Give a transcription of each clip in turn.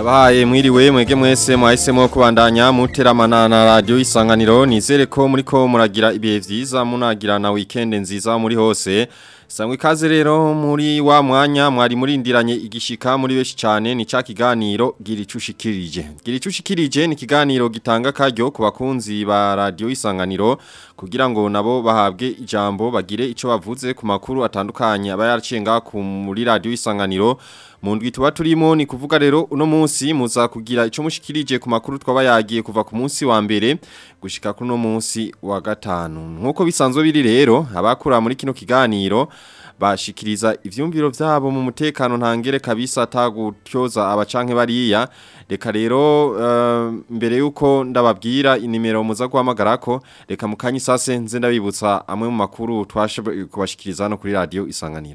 Ndabahaye mwiriwe mwege mwese mwahisemo kubandanya muteramana na radio isanganiro nizere ko muriko muragira ibihe vyiza munagira na weekend nziza muri hose Sangwe ikaze rero muri wa mwanya mwari murindiranye igishika muri beshi cyane ni ca kiganiro gira icushikirije. Gira icushikirije ni kiganiro gitanga karyo ku bakunzi ba radio isanganiro kugira ngo nabo bahabwe ijambo bagire ico bavuze ku makuru atandukanye aba yaracenga ku muri radio isanganiro. Mu ndwi tuba turimo ni kuvuga rero uno munsi muza kugira ico mushikirije ku makuru twaba yagiye kuva ku munsi wa mbere gushika kuno munsi wa gatanu. Nkuko bisanzwe biri rero abakura muri kino kiganiro bashikiriza ivyumviro vyabo mu mutekano ntangere kabisa atagutyoza abacanke bariya reka rero uh, mbere yuko ndababwira inimero muza guhamagarako reka mukanye sase nze ndabibutsa amwe mu makuru twashe kubashikiriza no kuri radio isanganiro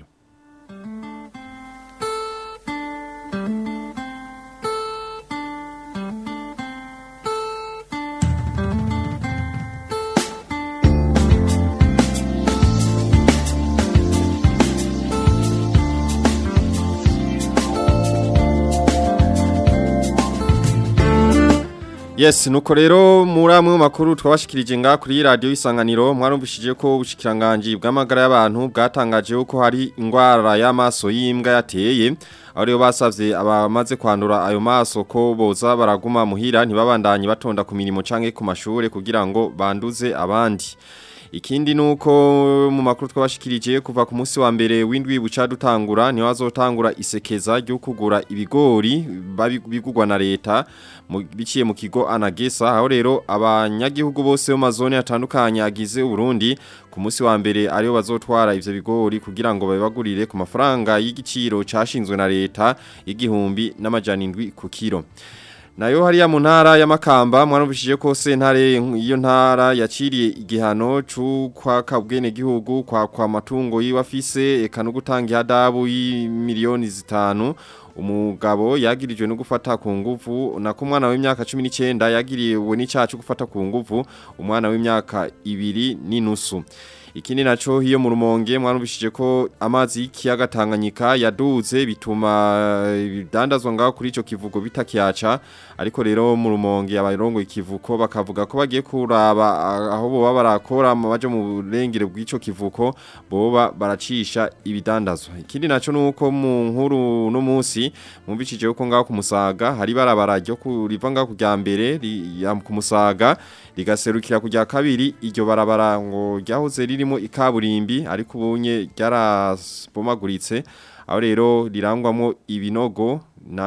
Yes, nuko rero muri amwe mu makuru twabashikirije nga kuri radio isanganiro mwarumvishije ko ubushikiranganje bw'amagara y'abantu bwatangaje ko hari ingwara y'amaso y'imbwa yateye aho rero basavye abamaze kwandura ayo maso ko boza baraguma muhira ntibabandanye batonda ku mirimo canke ku mashure kugira ngo banduze abandi Ikindi nuko mu makuru twabashikirije kuva ku munsi wa mbere w'indwi buca dutangura niho azotangura isekeza ryo kugura ibigori bigugwa na leta biciye mu kigo anagesa aho rero abanyagihugu bose mu mazone atandukanye agize Burundi ku munsi wa mbere ariyo bazotwara ivyo bigori kugira ngo babagurire ku mafaranga y'igiciro cashinzwe na leta y'igihumbi n'amajana indwi ku kiro Nayo hariya mu ntara ya Makamba mwarumvishije ko sentare iyo ntara yaciriye igihano c'ukwa kabwene gihugu kwa kwa matungo yiwafise eka no gutanga ihadabu y'imiliyoni zitanu umugabo yagirijwe no gufata ku nguvu na ku mwana w'imyaka 19 yagiriwe n'icacu gufata ku nguvu umwana w'imyaka ibiri n'inusu Ikindi naco hiyo mu rumonge mwarumvishije ko amazi y'ikiyaga Tanganyika yaduze bituma bidandazwa ngaho kuri ico kivugo bitakiyaca ariko rero mu rumonge abarongo ikivuko bakavuga ko bagiye kuraba aho boba barakora baje mu burengere bw'ico kivuko boba baracisha ibidandazwa ikindi naco nuko mu nkuru no munsi mwumvishije ko ngaho kumusaga hari barabara ryo kuriva ngaho kujya mbere ku musaga rigaserukira kujya kabiri iryo barabara ngo ryahoze ririmo ikaburimbi ariko ubunye ryarabomaguritse aho rero rirangwamo ibinogo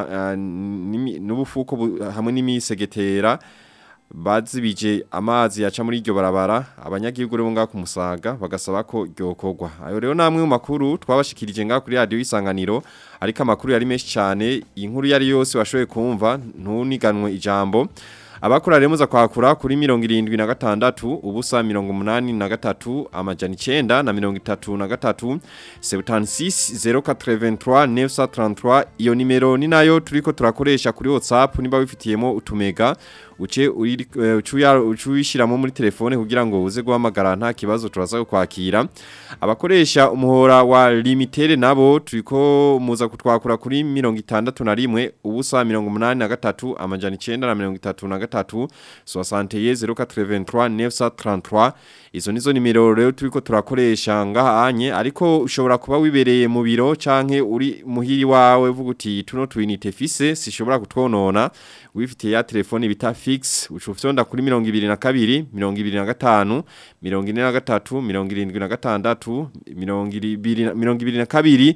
n'ubufuko hamwe n'imisegetera bazibije amazi yaca muri iryo barabara abanyagihugu rero ngaho kumusaga bagasaba ko ryokorwa ayo rero namwe mu makuru twabashikirije ngaho kuri radio isanganiro ariko amakuru yari menshi cyane inkuru yari yose washoboye kumva ntuniganwe ijambo Abakura rero muza kwakura kuri mirongo irindwi na gatandatu ubusa mirongo munani na gatatu amajana icenda na mirongo itatu na gatatu sebutani sisi zero katreventura nefsa tarantura iyo nimero ni nayo turiko turakoresha kuri whatsapp niba wifitiyemo utumega uce ucuyishiramo muri telefone kugira ngo uze guhamagara nta kibazo turaza kwakira abakoresha umuhora wa limitere nabo turiko muza kutwakura kuri mirongo itandatu na rimwe ubusa mirongo munani na gatatu amajana icenda na mirongo itatu na gatatu soasanteye zero katreventura nefsa tarantura izo nizo nimero rero turiko turakoresha ngaha anye ariko ushobora kuba wibereye mu biro canke uri muhiri wawe vuga uti tuno twinite fise sishobora kutwonona wifitiye ya telefone bita fix ucufyonda kuri 22 25 43 76 22 22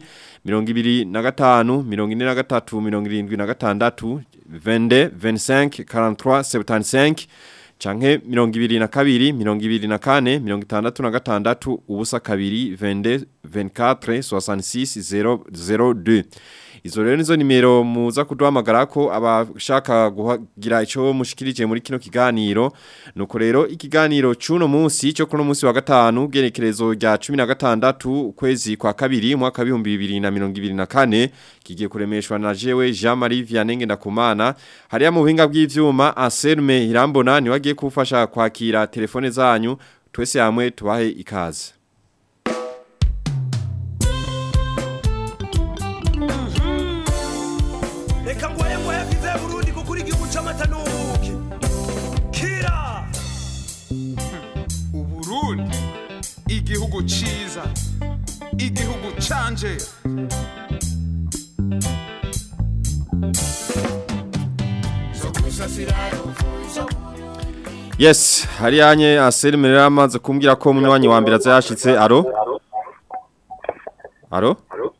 43 22 25 43 75 canke mirongo ibiri na kabiri mirongo ibiri na kane mirongo itandatu na gatandatu ubusa kabiri vende venkatre soixante six zero zero deux izo rero nizo nimero muza kuduhamagara ko abashaka kugira ico mushikirije muri kino kiganiro nuko rero ikiganiro cuno munsi cyo kuno munsi wa gatanu gerekerezo rya 16 ukwezi kwa kabiri mwaka wa 2024 kigiye kuremeshwa na jewe Jean Marie Vianney ndakumana hariya mu buhinga bw'ivyuma Anselme Irambona ni wagiye kufasha kwakira telefone zanyu twese hamwe tubahe ikaze reka ngoye ngoye bize igihugu ciza igihugu canje Yes, hariyanye Asel Merera amaze kumbwira ko munywanyi wa mbere azayashitse. Aro? Aro?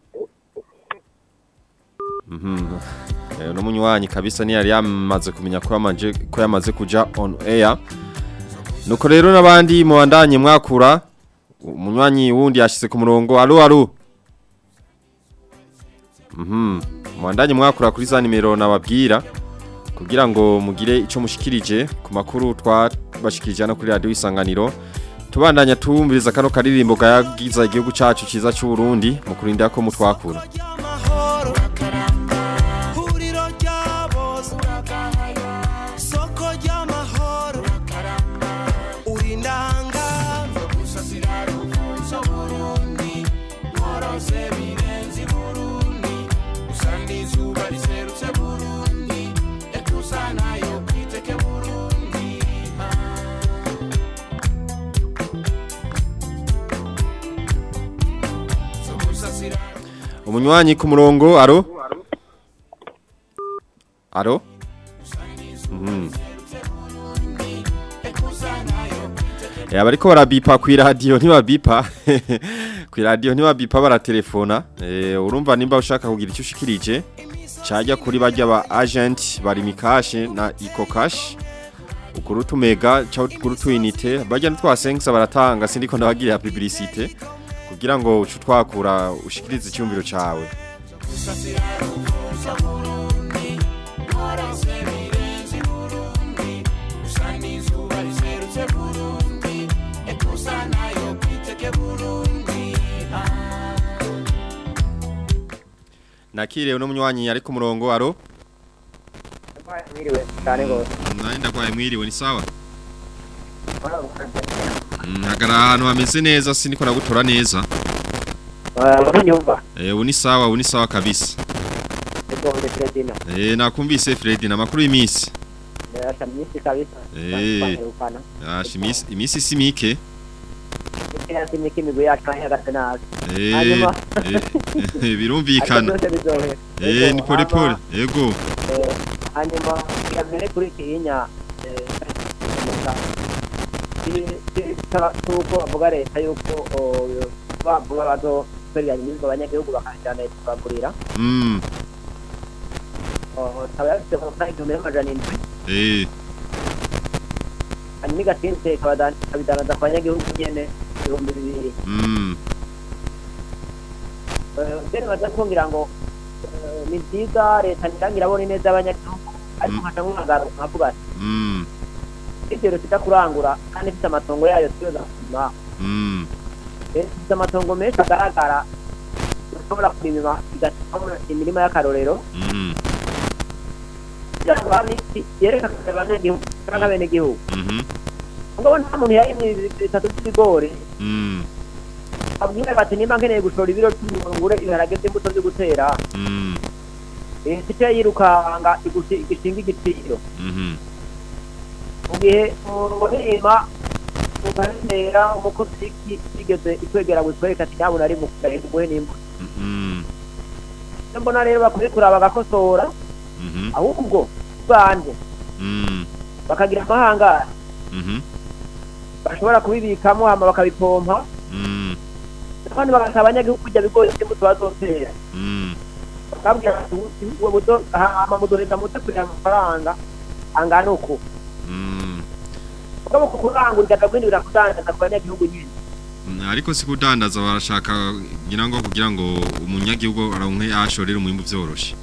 Mhm. Eh no munywanyi kabisa ni yari yamaze kumenya ko yamaje ko yamaze kuja on air. Nuko rero nabandi muwandanye mwakura umunywanyi wundi yashitse ku murongo. Alo alo. Mhm. Muwandanye mwakura kuri za nimero nababwira kugira ngo mugire ico mushikirije ku makuru twabashikirije no kuri radio isanganiro tubandanya tuwumviriza kano karirimbo gayagiza igihugu cacu ciza cy'u Burundi mu kurinda ko mutwakura Huriro ry'abose Soko ry'amahoro Uri ndanga Burundi Morose birenze Burundi Usanga izuba riserutse Burundi Ekusana yo kwiteke Burundi Somusasira umunywanyi ku murongo aro aro Mhm. Eh abariko barabipa ku radio ntibabipa ku radio ntibabipa baratelefona eh urumva nimba ushaka kugira icyo ushikirije cajya kuri bajya ba agent bari mikashe na ikokash ukurutu mega cyangwa ukurutu unite bajya ntitwasenga baratanga sindiko ndabagirira publicité kugira ngo ucu twakura ushikirize icyumviro cawe nakiriwe n'umunywanyi ari ku murongo aro Mwiriwe cyane gose. nari ndagwaye mwiriwe ni sawa Mm, hagara ahantu hameze neza sindiko nagutora neza Uranyumva? eh ubu ni sawa ubu ni sawa kabisa Ego ndi Fredina. eh nakumvise Fred na makuru y'imisi Ndasha myinshi kabisa. Eh. Ufana. Yash imisi imisi simike Kaya simiki migwi yacu ahagaze nabi. eh Hanyuma. eh, birumvikana Ariko byose bizohe. eh Ego, ni pole pole hama, ego eh, Hanyuma yamere kuri kiyinya eh tuko bavuga leta yuko oh, bavuga bazo kweriya nyinshi abanyagihugu bakajyana tukagurira mm ikaba yafite amafaranga igihumbi n'amajana indwi eh hanyuma igatinze ikabidanaza ku banyagihugu nyene ibihumbi bibiri mm mbere baza kumbwira ngo eh, ni byiza leta ntirangira abona ineza y'abanyagihugu ariko Mm. nkaca mwagaruka nkavuga ati mm ibyo leta ijya kurangura kandi ifite amatongo yayo tuyoza kuzima mm leta ifite amatongo menshi agaragara ushobora kurima igatuma imirima y'akarorero mm kugira ngo habe iki yerekana abanyagihugu cyangwa abenegihugu mhm ngo nta muntu yarimye bitatu by'ibigori mm abwira bati nimba nkeneye gushora ibiro cy'umurungure ibiharage by'imbuto byo gutera mm leta icyo yirukanga igushi- igishinga igiciro mhm mu gihe umurima ukanera umukozi yigeze ikwegera gutwereka ati nyabuna ari mu kugari kuguhe n'imbuto mm Icyo mbona rero bakwiye kuraba bagakosora mhm ahubwo banje mm bakagira amahangara mhm bashobora kubibikamo hama bakabipompa mm kandi bagasaba abanyagihugu kujya bigori by'imbuto bazotera mm bakabwira bati ubu budo hama mudoheza mute kugira amafaranga angana uku mm mugabo ku kurangura igaca guhindurira kudandaza ku banyagihugu nyine Mm, ariko si kudandaza barashaka ngira ngo kugira ngo umunyagihugu aronke ashorera umwimbu vyoroshe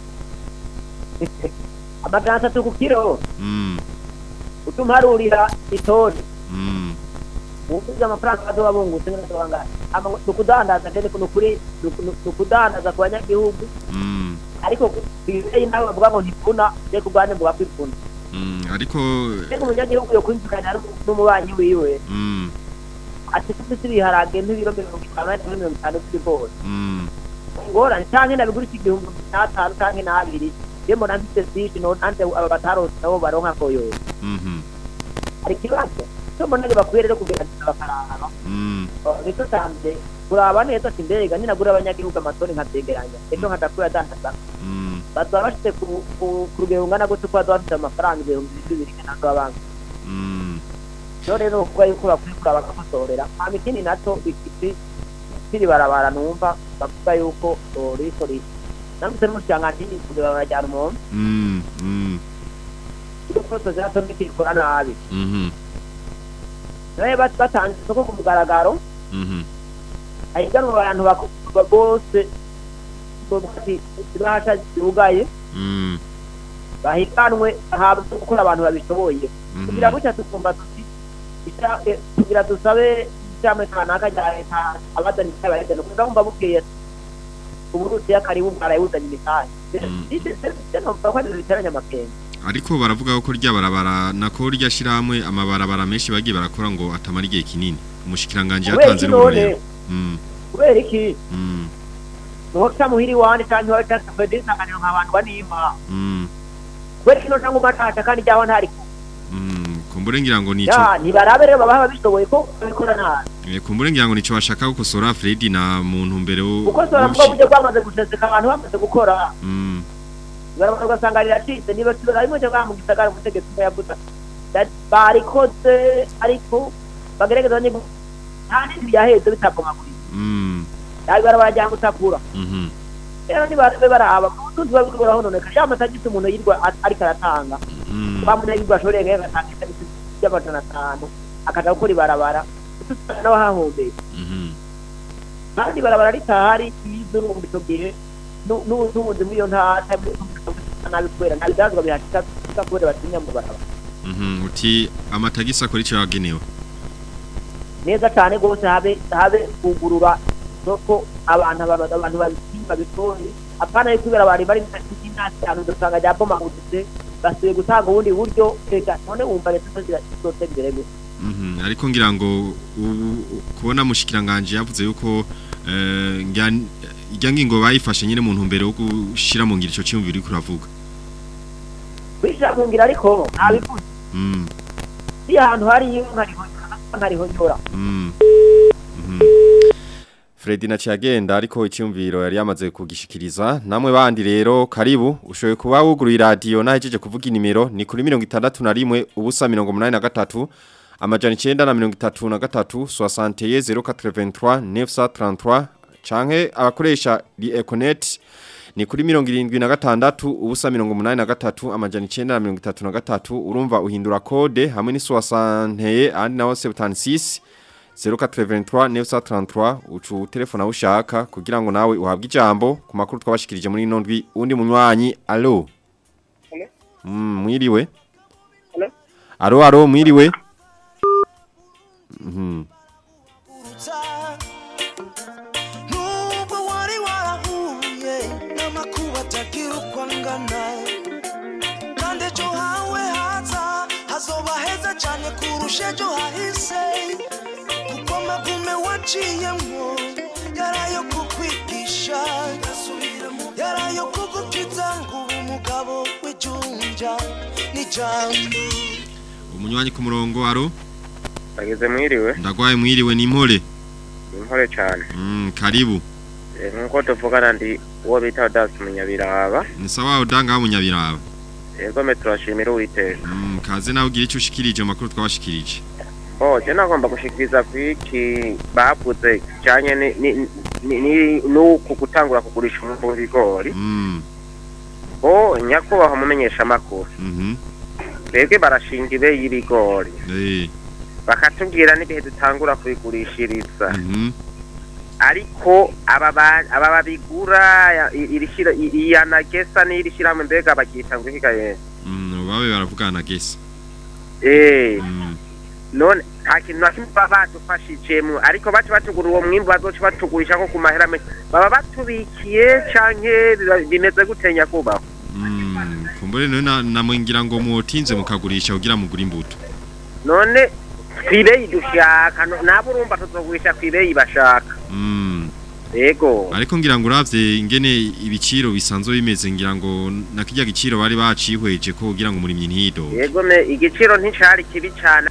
amajana atatu ku kiro mm utuma harurira itoni mm ubuze amafaranga bazoba bungutse n'abangahe nukudandaza ndende nukuri nukudandaza ku banyagihugu mm ariko ibibeyi nawe bavuga ngo ntivuna je kubwane mvuga ko ivuna mm ariko ariko umunyagihugu yo kwimvikana n'umubanyi wiwe mm ati mfite ibiharage nk'ibiro mirongo itanu ariko mirongo itanu by'ibigori mm ingorane canke nabigurisha igihumbi n'atanu canke n'abiri je mbona mfite sishi no nanje aba batarose nabo baronka koyoyo mhm hari ikibazo icyo mbona rero bakwiye rero kugerageza bakaraba Mm. nicyo cyambere kuraba neza ati mbega ninagura abanyagihugu amatoni nkabyegeranya ejo nkadakura adandaza Mm. bazaba bafite ku ku- ku rugero rungana gutyo ko bazaba bafite amafaranga ibihumbi bibiri n'andi banki Mm. rero rero kuvuga yuko bakwiye kuraba bagakosorera hama ikindi nacyo ikiti kiri barabara numva bavuga yuko riko riri namutse n'umushyangantini kugira barajyana umuntu Mm. Mm. yuko tozato nikikora nabi Mhm. nawe bat- batanze isoko ku mugaragaro Mhm. ahiganwa abantu bakuba bose bati ibahasha zirugaye Mm. bahiganwe habwe gukora abantu babishoboye Mhm. kugira gutya tukumva tuti isha- eh, kugira dusabe icyamwe kanaka rya leta abazana imitahe bayajyana kugira ngo bukeye uburusiya karibu bwarayibuzanye imitahe Mm. numva ko ari biteranya amakenga ariko baravuga ko rya barabara nako rya shiramwe amabarabara menshi bagiye barakora ngo atamara igihe kinini umushikiranganje kubera yatanze iki none n'uburero mm kubera iki mm nuhoca muhiri wanje canke wawe canke fede isanganiro nkabandwa n'impa mm kubera iki noca nguma ntaca kandi ryaho ntari mm kumbure ngira ngo nico ya ntibarabe rero baba babishoboye ko babikora nabi eh, kumbure ngira ngo nico bashaka gukosora Freddy na muntu mbere wo kuko sora mbwa buryo bwamaze guseseka abantu bamaze gukora mm ibarabara ugasanga riracitse niba kibera rimwe cyo mu gisagara umutegetsi umwe yavuze ati, barikoze ariko bagerageza nyine nta n'indi byaheze bitabomaguriye mm yaba ibarabara rya mutakura mhm rero nibabe baraba utundi buba buriko burahononeka ya matagisi umuntu yirwa a- ariko aratanga mm bamunagirwa ashobore ngaho agatanga itagisi ry'amajana atanu akaja gukora ibarabara utusanga n'abahahombeye mhm kandi ibarabara ritahari yize urumva ico gihe nu- n'ubutunzi muri iyo ntara nabi kubera nta bidazwa bihashika kubera batinya mu barabara mhm uti amatagisi akora ico yagenewe neza cyane rwose habe habe kugurura soko abantu aba- abantu babipima babitoye apana yo kubera bari bari n'inasi cyane udusanga rya bomagutse basubiye gutanga ubundi buryo reka none wumva leta zose imbere gusa Mhm, ariko ngira ngo ubu- kubona mushikiranganje yavuze yuko eh, ngira- irya ngingo bayifashe nyine mu ntumbero yo gushira mu ngiro ico cyumviro uriko uravuga kwishyira mu ngira ariko ntabivuze Mm, iyo ahantu hari iyo nkariho nkariho nyora mm, mhm. Fredi na Ciagenda ariko icyumviro yari yamaze kugishikiriza namwe bandi rero karibu ushoboye kuba wuguruye radio nahejeje kuvuga inimero ni kuri 61 ubusa 83 amajana 9 na 33 61 083 933 canke abakoresha li Econet ni kuri mirongo irindwi na gatandatu ubusa mirongo umunani na gatatu amajana icenda na mirongo itatu na gatatu urumva uhindura kode hamwe n'isuwasanteye ahandi naho sebutanisisi zeru katire ventura nefusa tarantura ucu telefone aho ushaka kugira ngo nawe uhabwe ijambo ku makuru twabashikirije muri ino ndwi undi munywanyi alo Alo? Mm, mwiriwe Alo? alo alo mwiriwe Mhm. nubwo wari warahuye n'amakuba atagira uko angana kandi ejo hawe haza hazoba heza cyane kurusha ejo hahise kuko amagume waciyemo yarayo kukwigisha yarayo kugukiza ngo ube umugabo w'ijunja n'ijambo umunywanyi ku murongo alo bageze mwiriwe ndagwaye mwiriwe ni impore impore cyane Mm, karibu Eh, nk'uko tuvugana ndi uwo bita dasi munyabiraba ni sawa udanga munyabiraba yego me turashimira uwiteka Mm, kaze nawe ugira icyo ushikirije mu makuru twabashikirije oh je nagomba gushikiriza kwiki bavuze kijanye ni- ni- ni- ni- n'uku gutangura kugurisha umwimbu w'ibigori Mm, bo nyakubahwa mumenyesha amakuru mhm, twebwe barashinga ibe y'ibigori eh, bakatubwira n'igihe dutangura kubigurishiriza mhm, ariko aba ba- aba babigura ya- i- iri shira- i- iya nagesa n'iri shyirahamwe mbega baryita ngo ihigaye mm, babe baravugana na gesa eh Mm, none nta kintu na kimwe baba badufashijemo ariko baca batugura uwo mwimbu bazoca batugurisha nko ku mahera menshi baba batubikiye canke biba- bimeze gute nyakubahwa mm, kumbure none na- namwe ngira ngo mutinze mukagurisha kugira mugure imbuto none kwibeyi dushaka no- nabo urumva tuzogurisha kwibeyi bashaka Mm, yego ariko ngira ngo uravye ingene ibiciro bisanzwe bimeze ngira ngo na kirya giciro bari bacihweje ko kugira ngo umurimyi ntido yego me igiciro nticari kibi cane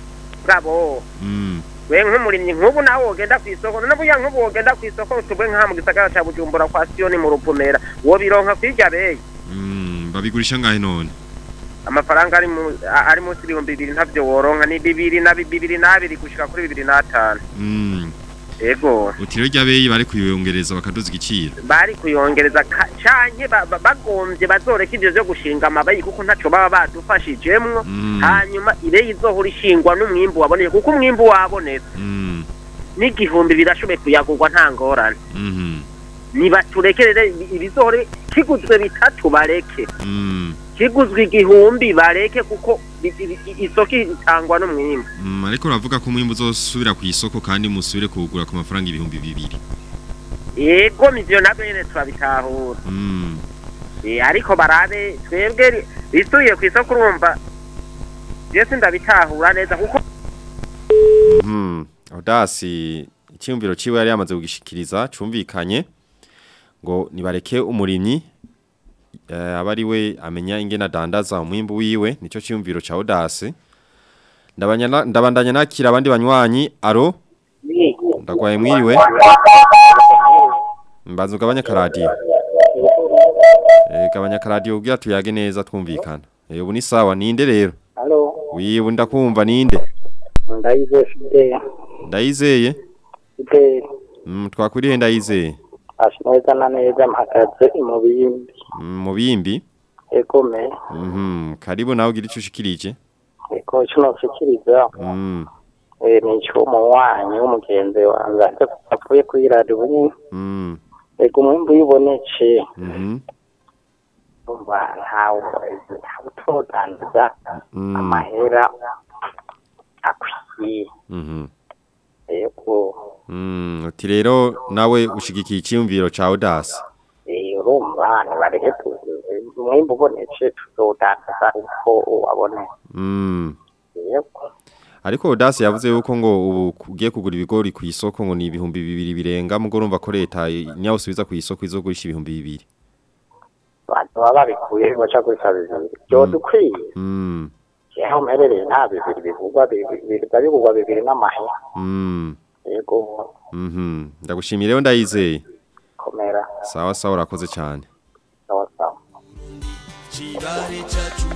mugabo Mm. we nk'umurimyi nk'ubu nawe wogenda ku isoko none burya nk'ubu wogenda ku isoko tubwe nk'aha mu gisagara ca bujumbura kwa siyoni mu rupumera wobironka kwirya beyi Mm. Babigurisha ngahe none? amafaranga ari mu a- ari munsi y'ibihumbi bibiri ntavyo woronka ni bibiri na bi- bibiri n'abiri gushika kuri bibiri n'atanu Mm. ego Utiro ry'abeyi bari kuyongereza bakaduza igiciro. bari kuyongereza ka- canke ba- ba- bagombye bazoreka ivyo vyo gushinga amabayi kuko ntaco baba badufashijemwo Mm. hanyuma ibeyi izohora ishingwa n'umwimbu waboneye kuko umwimbu wabonetse Mm. n'igihumbi birashoboye kuyagurwa nta ngorane Mhm. nibaturekerere ibizohore kiguzwe bitatu bareke Mm. kiguzwe igihumbi bareke kuko i- i- i- isoko itangwa n'umwimbu Mm, ariko uravuga ko umwimbu uzosubira ku isoko kandi musubire kuwugura ku mafaranga ibihumbi bibiri. yego ivyo navyo nyene turabitahura Mm. Eh, ariko barabe twebwe ri- risubiye ku isoko urumva je sindabitahura neza kuko Mhm. Audasi icyumviro ciwe yari yamaze kugishikiriza cumvikanye ngo nibareke umurimyi eh, aba ari we amenya ingene adandaza umwimbu wiwe nico cyumviro ca Audasi. Ndabanya ndabandanya nakira abandi banywanyi aro ndagwaye mwiriwe mbazo gabanya karadiyo eh gabanya karadiyo kugira tuyage neza twumvikana eh ubu ni sawa ninde rero Halo, wiwe ndakumva ninde ndaize Fidel. ndayizeye Fidel, mm, twakwiriye ndayizeye ashe neza na neza mpagaze mu biyindi. mm, mu bimbi Egome, mhm karibu nawe ugira ico ushikirije eko kino nshikiriza, mm, eh, ni icumu wanyu w'umugenzi wanjye ariko avuye kuri radiyo nyine. mm, Ego umwimbu uyibonetse, mhm umva ntawe ntawe utodandaza mm, amahera akwiye. mhm Ego, mm, uti rero nawe ushigikiye icyumviro ca Audasi eh, urumva nibareke tu- umwimbu ubonetse tuzodandaza uko wabonetse. mm. Yego. Ariko Audasi yavuze yuko ngo ubu ugiye kugura ibigori ku isoko ngo ni ibihumbi bibiri birenga mugo urumva ko leta nyawo subiza ku isoko izogurisha ibihumbi bibiri abantu baba babikuye baca kuri kabiri byo dukwiye mm, aho mperereye nta bibiri bivugwa bibiri bivugwa bibiri n'amahera mm, yego mhm ndagushimiye rero ndayizeye komera sawa sawa urakoze cyane sawa sawa chibare chacu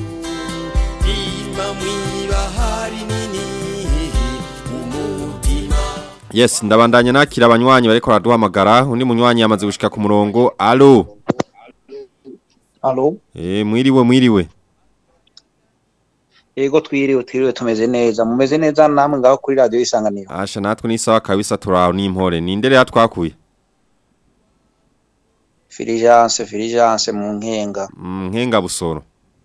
imba mwibahari nini umutima Yes, ndabandanya nakira abanywanyi bariko raduhamagara undi munywanyi yamaze gushika ku murongo. Allo. Alo, Eh mwiriwe mwiriwe. yego twiriwe twiriwe tumeze neza mumeze neza namwe ngaho kuri radio isanganiro Asha natwe ni sawa kabisa turaho n'impore. Ninde rero twakuye? Filigence Filigence mu nkenga Mm, nkenga busoro.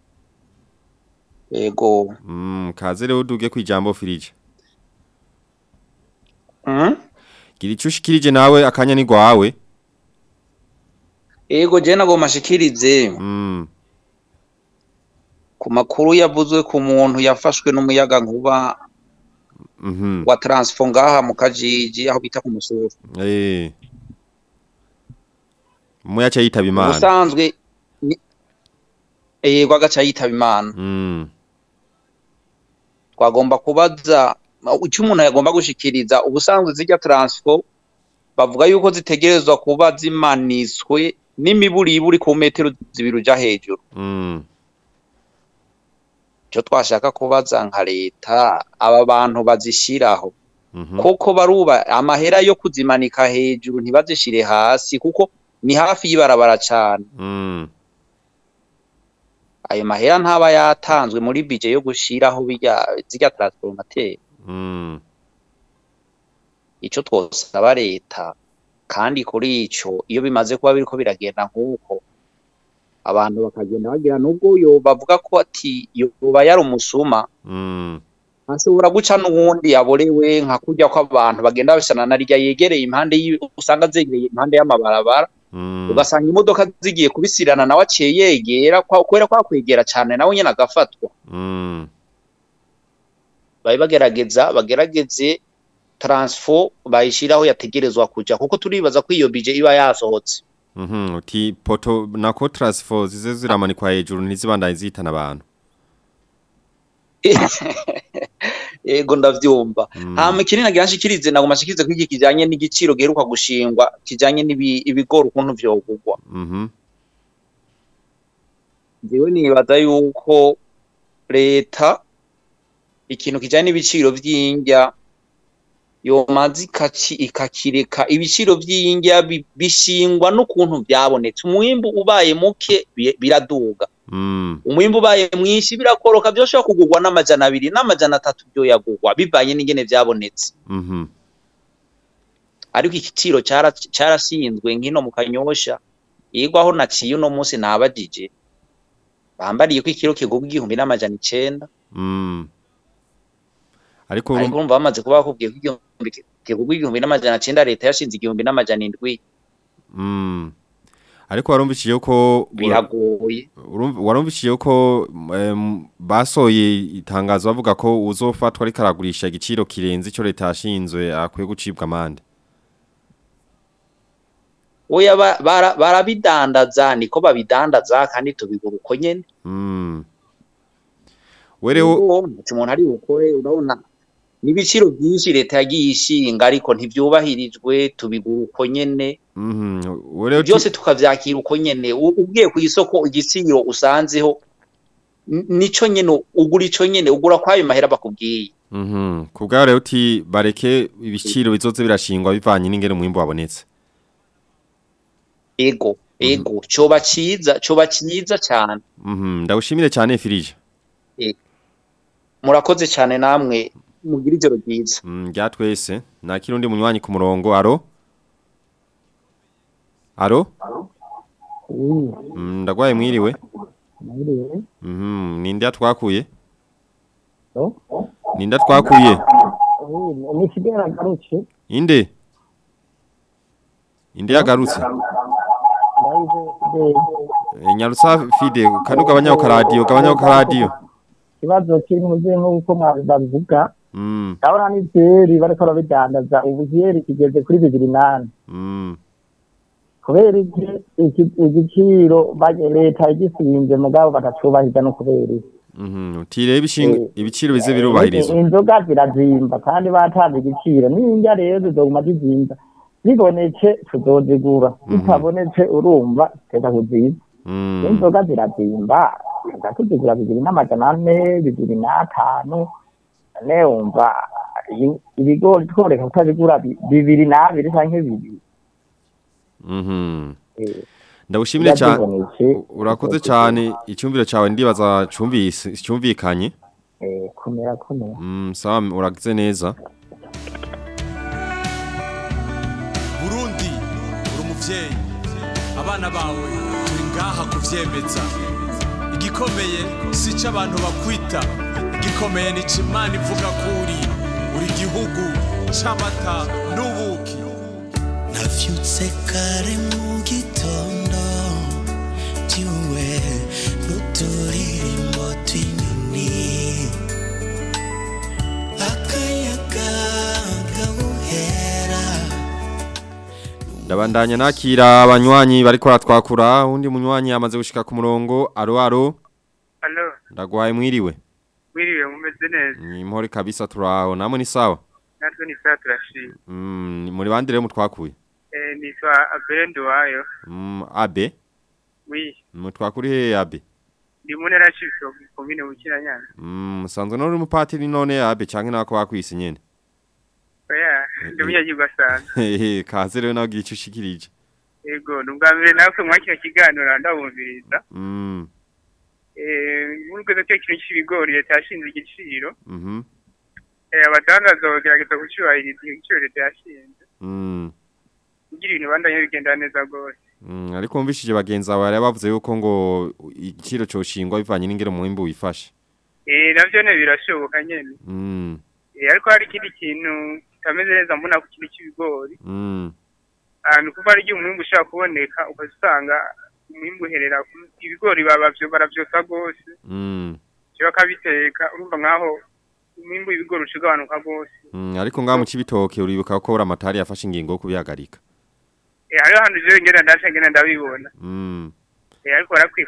yego Mm, kaze rero duge kwijambo firije. mm? Gira ico ushikirije nawe akanya ni gwawe. yego je nagomba shikirize Mm, ku makuru yavuzwe ku muntu yafashwe n'umuyaga nkuba mhm. wa transfo ngaha mu kajiji aho bita ku musoro Eh. Muya cha yitaba imana. ubusanzwe ni- yego agaca yitaba imana Mm, twagomba kubaza icyo umuntu yagomba gushikiriza ubusanzwe zijya transfo bavuga yuko zitegerezwa kuba zimanitswe n'imiburiburi ku metero zibiri uja hejuru mm, icyo twashaka kubaza nka leta aba bantu bazishiraho mhm. koko baruba amahera yo kuzimanika hejuru ntibazishire hasi kuko ni hafi y'ibarabara cane Mm, ayo mahera ntaba yatanzwe muri bije yo gushiraho birya zirya transformateur mm, ico twosaba leta kandi kuri ico iyo bimaze kuba biriko biragenda nk'uko abantu bakagenda bagira nubwo yo bavuga ko ati yoba yari umusuma mm, ashobora guca n'uwundi yaborewe nka kurya ko abantu bagenda babisana na rya yegereye impande y'i- usanga zegereye impande y'amabarabara mm. ugasanga imodoka zigiye kubisirana nawe aciye yegera kwa- kubera kwa kwegera cane nawe nyene agafatwa Mm, babe bagerageza bagerageze transfo bayishiraho yategerezwa kuja kuko turibaza ko iyo bije iba yasohotse mhm. Uti poto nako transfer zize ziramanikwa hejuru ntizibandanye zitana abantu. Ego ndavyumva. Mm. Hama ikindi nagira nshikirize nagoma nshikirize ko iki kijanye n'igiciro giheruka gushingwa kijanye n'ibi- ibigori ukuntu vyogurwa. Mhm. Jewe nibaza yuko leta ikintu kijanye n'ibiciro vy'indya yomaze ikaci- ikakireka ibiciro vy'indya bi- bishingwa n'ukuntu vyabonetse umwimbu ubaye muke bi- biraduga Mm. umwimbu ubaye mwinshi birakoroka vyoshobora kugurwa n'amajana abiri n'amajana atatu vyoyagurwa bivanye n'ingene vyabonetse Mhm. ariko igiciro cara- carashinzwe nkino mu kanyosha yigwa aho naciye uno munsi nabajije bambariye ko ikiro kigurwa igihumbi n'amajana icenda Mm. Ariko ariko urumva bamaze kuba bakubwiye ko igihumbi ki- kigurwa igihumbi n'amajana cenda leta yashinze igihumbi n'amajana indwi Mm. Ariko warumvishije ko biragoye urumva- warumvishije ko em, basoye itangazo bavuga ko uzofatwa ariko aragurisha igiciro kirenze ico leta yashinzwe akwiye gucibwa amande. oya ba- bara- barabidandaza niko babidandaza kandi tubigura uko nyene Mm. Wereho umuntu umuntu ari bukore urabona n'ibiciro byinshi leta yagiye ishinga ariko ntivyubahirijwe tubigura uko nyene Mhm. Wereho byose tukavyakira uko nyene U- ugiye ku isoko igiciro usanzeho n- nico nyene ugura ico nyene ugura kwayo mahera bakubwiye Mhm. Kubwa rero uti bareke ibiciro bizoze birashingwa bivanye n'ingene umwimbo wabonetse. ego ego coba ciza coba ciza cane Mhm. Ndawushimire cyane Firije. murakoze cane namwe mugira ijoro ryiza Mm, rya twese. Nakira undi munywanyi ku murongo. Aro? Aro? Mm, ndagwaye mwiriwe. Mhm. Ninde atwakuye? Ninde atwakuye? ni kigera garutse Inde? Inde yagarutse? E, Nyarutsa Fide kanuka abanyaho radio, kabanyaho radio. ikibazo kiri mu byo nk'uko babivuga Mm. ndabona n'ibyeri bariko barabidandaza ubu ibyeri kigeze kuri bibiri nane Mm. kubera iki iki- igiciro ba- leta igisimbye mugabo batacubahiriza no kubera iki Mhm. Tire ibishinga ibiciro bize birubahirizwa. inzoga zirazimba kandi batanze igiciro n'indya rero zizoguma zizimba zibonetse tuzozigura zitabonetse urumva teza kuziba Mm. inzoga zirazimba tuza tuzigura bibiri n'amajana ane bibiri n'atanu none wumva i- ibigori tworeka kutabigura bi- bibiri n'abiri canke bibiri Mhm. Eh, Ndagushimire cyane. byazibonetse, Urakoze cyane icyumviro cyawe ndibaza cyumvise cyumvikanye. eh, komera komera Mm, sawa uragize neza. burundi uri umuvyeyi abana bawe turi ngaha kuvyemeza igikomeye si ico abantu bakwita igikomeye ni ico imana ivuga ko uri uri igihugu c'amata n'ubuki navyutse kare mu gitondo tiwe n'uturirimbo tw'inyoni akayaga gahuhera Ndabandanya nakira abanywanyi bariko ratwakura undi munywanyi yamaze gushika ku murongo. Aro aro. Alo, Ndagwaye mwiriwe. mwiriwe mumeze neza Ni mpore kabisa turaho. Namwe ni sawa. natwe ni saa turashima Mm, ni muri bandire mutwakuye. Eh, nitwa abende wayo Mm, abe. wi Mutwakuri he abe. ndi mu ntara y'Cibitoke komine Bukiranyana Mm, musanzwe nori umupatiri none abe canke nako bakwise nyene. oya ndi umunyagirwa asanzwe Hehe, kaze rero nawe gice ushikirije. yego ni ubwa mbere nawe mwa kino kiganiro ndabumviriza Mm, Eh, muri rwego cyo kintu cy'ibigori leta yashinze igiciro mhm. Eh, abadandaza bagerageza kucyubahiriza igiciro leta yashinze Mm. kugira ibintu bandanye bigenda neza rwose Mm, ariko mvishije bagenzi bawe bari bavuze yuko ngo igiciro coshingwa bivanye n'ingero mwimbu wifashe. Eh, navyo ne birashoboka nyene Mm. Eh, ariko hari ikindi kintu kitameze neza mbona ku kintu cy'ibigori Mm. ahantu kuva ari igihe umwimbu ushobora kuboneka ukazisanga umwimbu uherera ku- ibigori babavyo baravyosa rwose Mm. cyo bakabiteka urumva nkaho umwimbu w'ibigori uca ugabanuka rwose Mm, ariko ngaha mu cibitoke uribuka ko amatari yafashe ingingo yo kubihagarika. Eh, hariho ahantu jewe ngenda ndaca ngenda ndabibona Mm. Eh, ariko barakwiye iki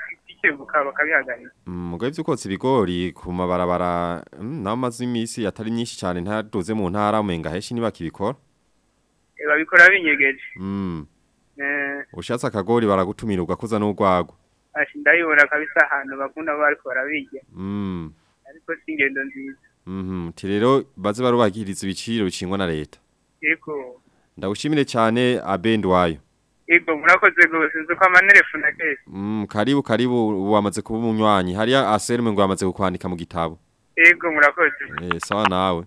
bikebuka bakabihagarika Mm, mugabe vy'ukotsa ibigori ku mabarabara mm, naho maze imisi atari myinshi cyane ntaduze mu ntara umenga heshi ntibakibikora Eh, babikora binyegeje mm. Eh, ushatse akagori baragutumira ugakuza n'urwagwa ashi ndabibona kabisa ahantu bakunda kuba bariko barabirya mm. ariko si ingendo nziza Mhm, ti rero baze barubahiriza ibiciro bicingwa na leta yego ndagushimire cyane abendi wayo yego murakoze gose nzi ko amanerefu na kese mm, karibu karibu ubu wamaze kuba umunywanyi hariya aserume ngo wamaze kukwandika mu gitabo yego murakoze Eh, sawa nawe.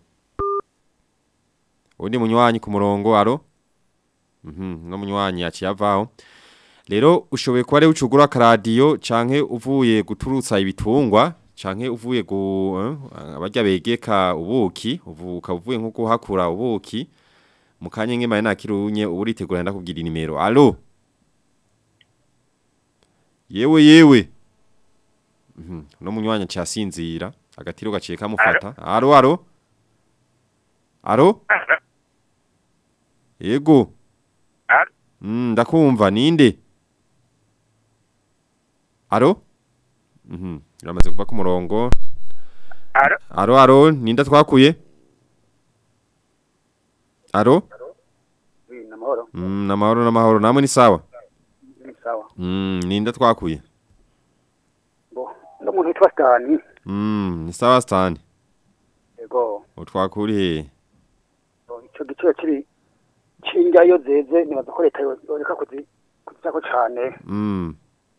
Undi munywanyi ku murongo aro? Mhm, no munywanyi yaciye avaho. Rero ushoboye kuba rero ucugura akaradiyo canke uvuye guturutsa ibitungwa canke uvuye gu eh, abarya begeka ubuki, uvuka uvuye nko kuhakura ubuki. Mukanye ngemaye nakirunye uburitegura ndakubwira nimero. Allo? Yewe yewe. Mhm, no munywanyi cyasinzira agatiro gaciye kamufata. Aro aro? Aro? Yego. Aro? Mm, ndakumva ninde? Aro? Mhm. Uramaze kuva ku murongo. Aro? Aro aro ninda twakuye? Aro? namahoro Mm, namahoro namahoro namwe ni sawa. ni sawa Mm, ninda twakuye. bo ndo muntu witwa Stani Mm, ni sawa stani. yego Utwakuri he? bo, ico giciro kiri cinjya iyo zeze nibaza ko leta yoreka kuzi kuzako cane Mm.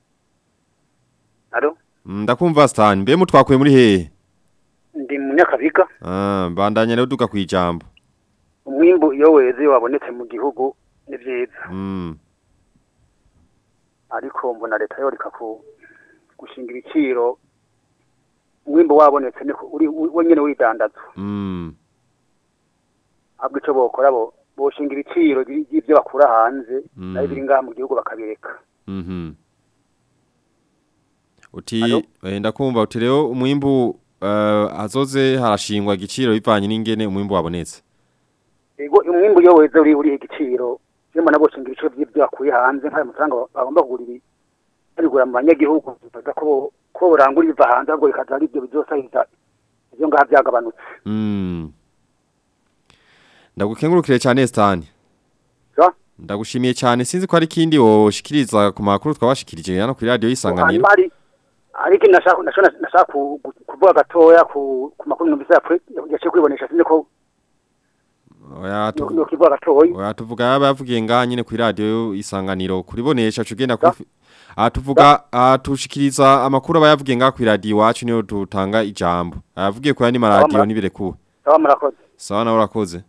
aro Mm, Ndakumva stani. Mbe mutwakuye muri he? ndi munyakabiga Ah, bandanya rero duga kwijambo. umwimbu iyo weze wabonetse mu gihugu ni vyiza Mm. ariko mbona leta yoreka ku gushinga ibiciro umwimbu wabonetse niko uri we nyene widandaza Mm. ahubwo ico bokora bo boshinga ibiciro by'ivyo bakura hanze Mm. nayo biri ngaha mu gihugu bakabireka Mhm. Uti Alo? eh, ndakumva uti rero umwimbu uh, azoze harashingwa igiciro bivanye n'ingene umwimbu wabonetse. ego umwimbu iyo weze uri uri igiciro iyo mbona boshinga ibiciro by'ivyo bakuye hanze nk'ayo mafaranga ba- bagomba kugura ibi babigura mu banyagihugu bibaza ko bo- ko borangura ibiva hanze ahubwo bikaza ari ibyo bizosahiriza ivyo ngaha vyagabanutse Mm. Ndagukengurukire cyane Stan. Ja? Ndagushimiye cyane sinzi ko ari kindi woshikiriza ku makuru twabashikirije hano kuri radio yisanganiro. hanyuma ari ariko nashaka nashaka nashaka ku- ku- kuvuga gatoya ku ku makuru numvise yapfuye yaciye kwibonesha sinzi ko Oya tu no kivuga gatoya Oya tuvuga yabavugiye ngaha nyine kuri radio isanganiro kuribonesha cugenda kuri Ah tuvuga ah tushikiriza amakuru abayavugiye ngaha kuri radio wacu niyo dutanga ijambo. Ayavugiye ko yani maradio Sawa, nibirekuwe. sawa murakoze Sawa na urakoze.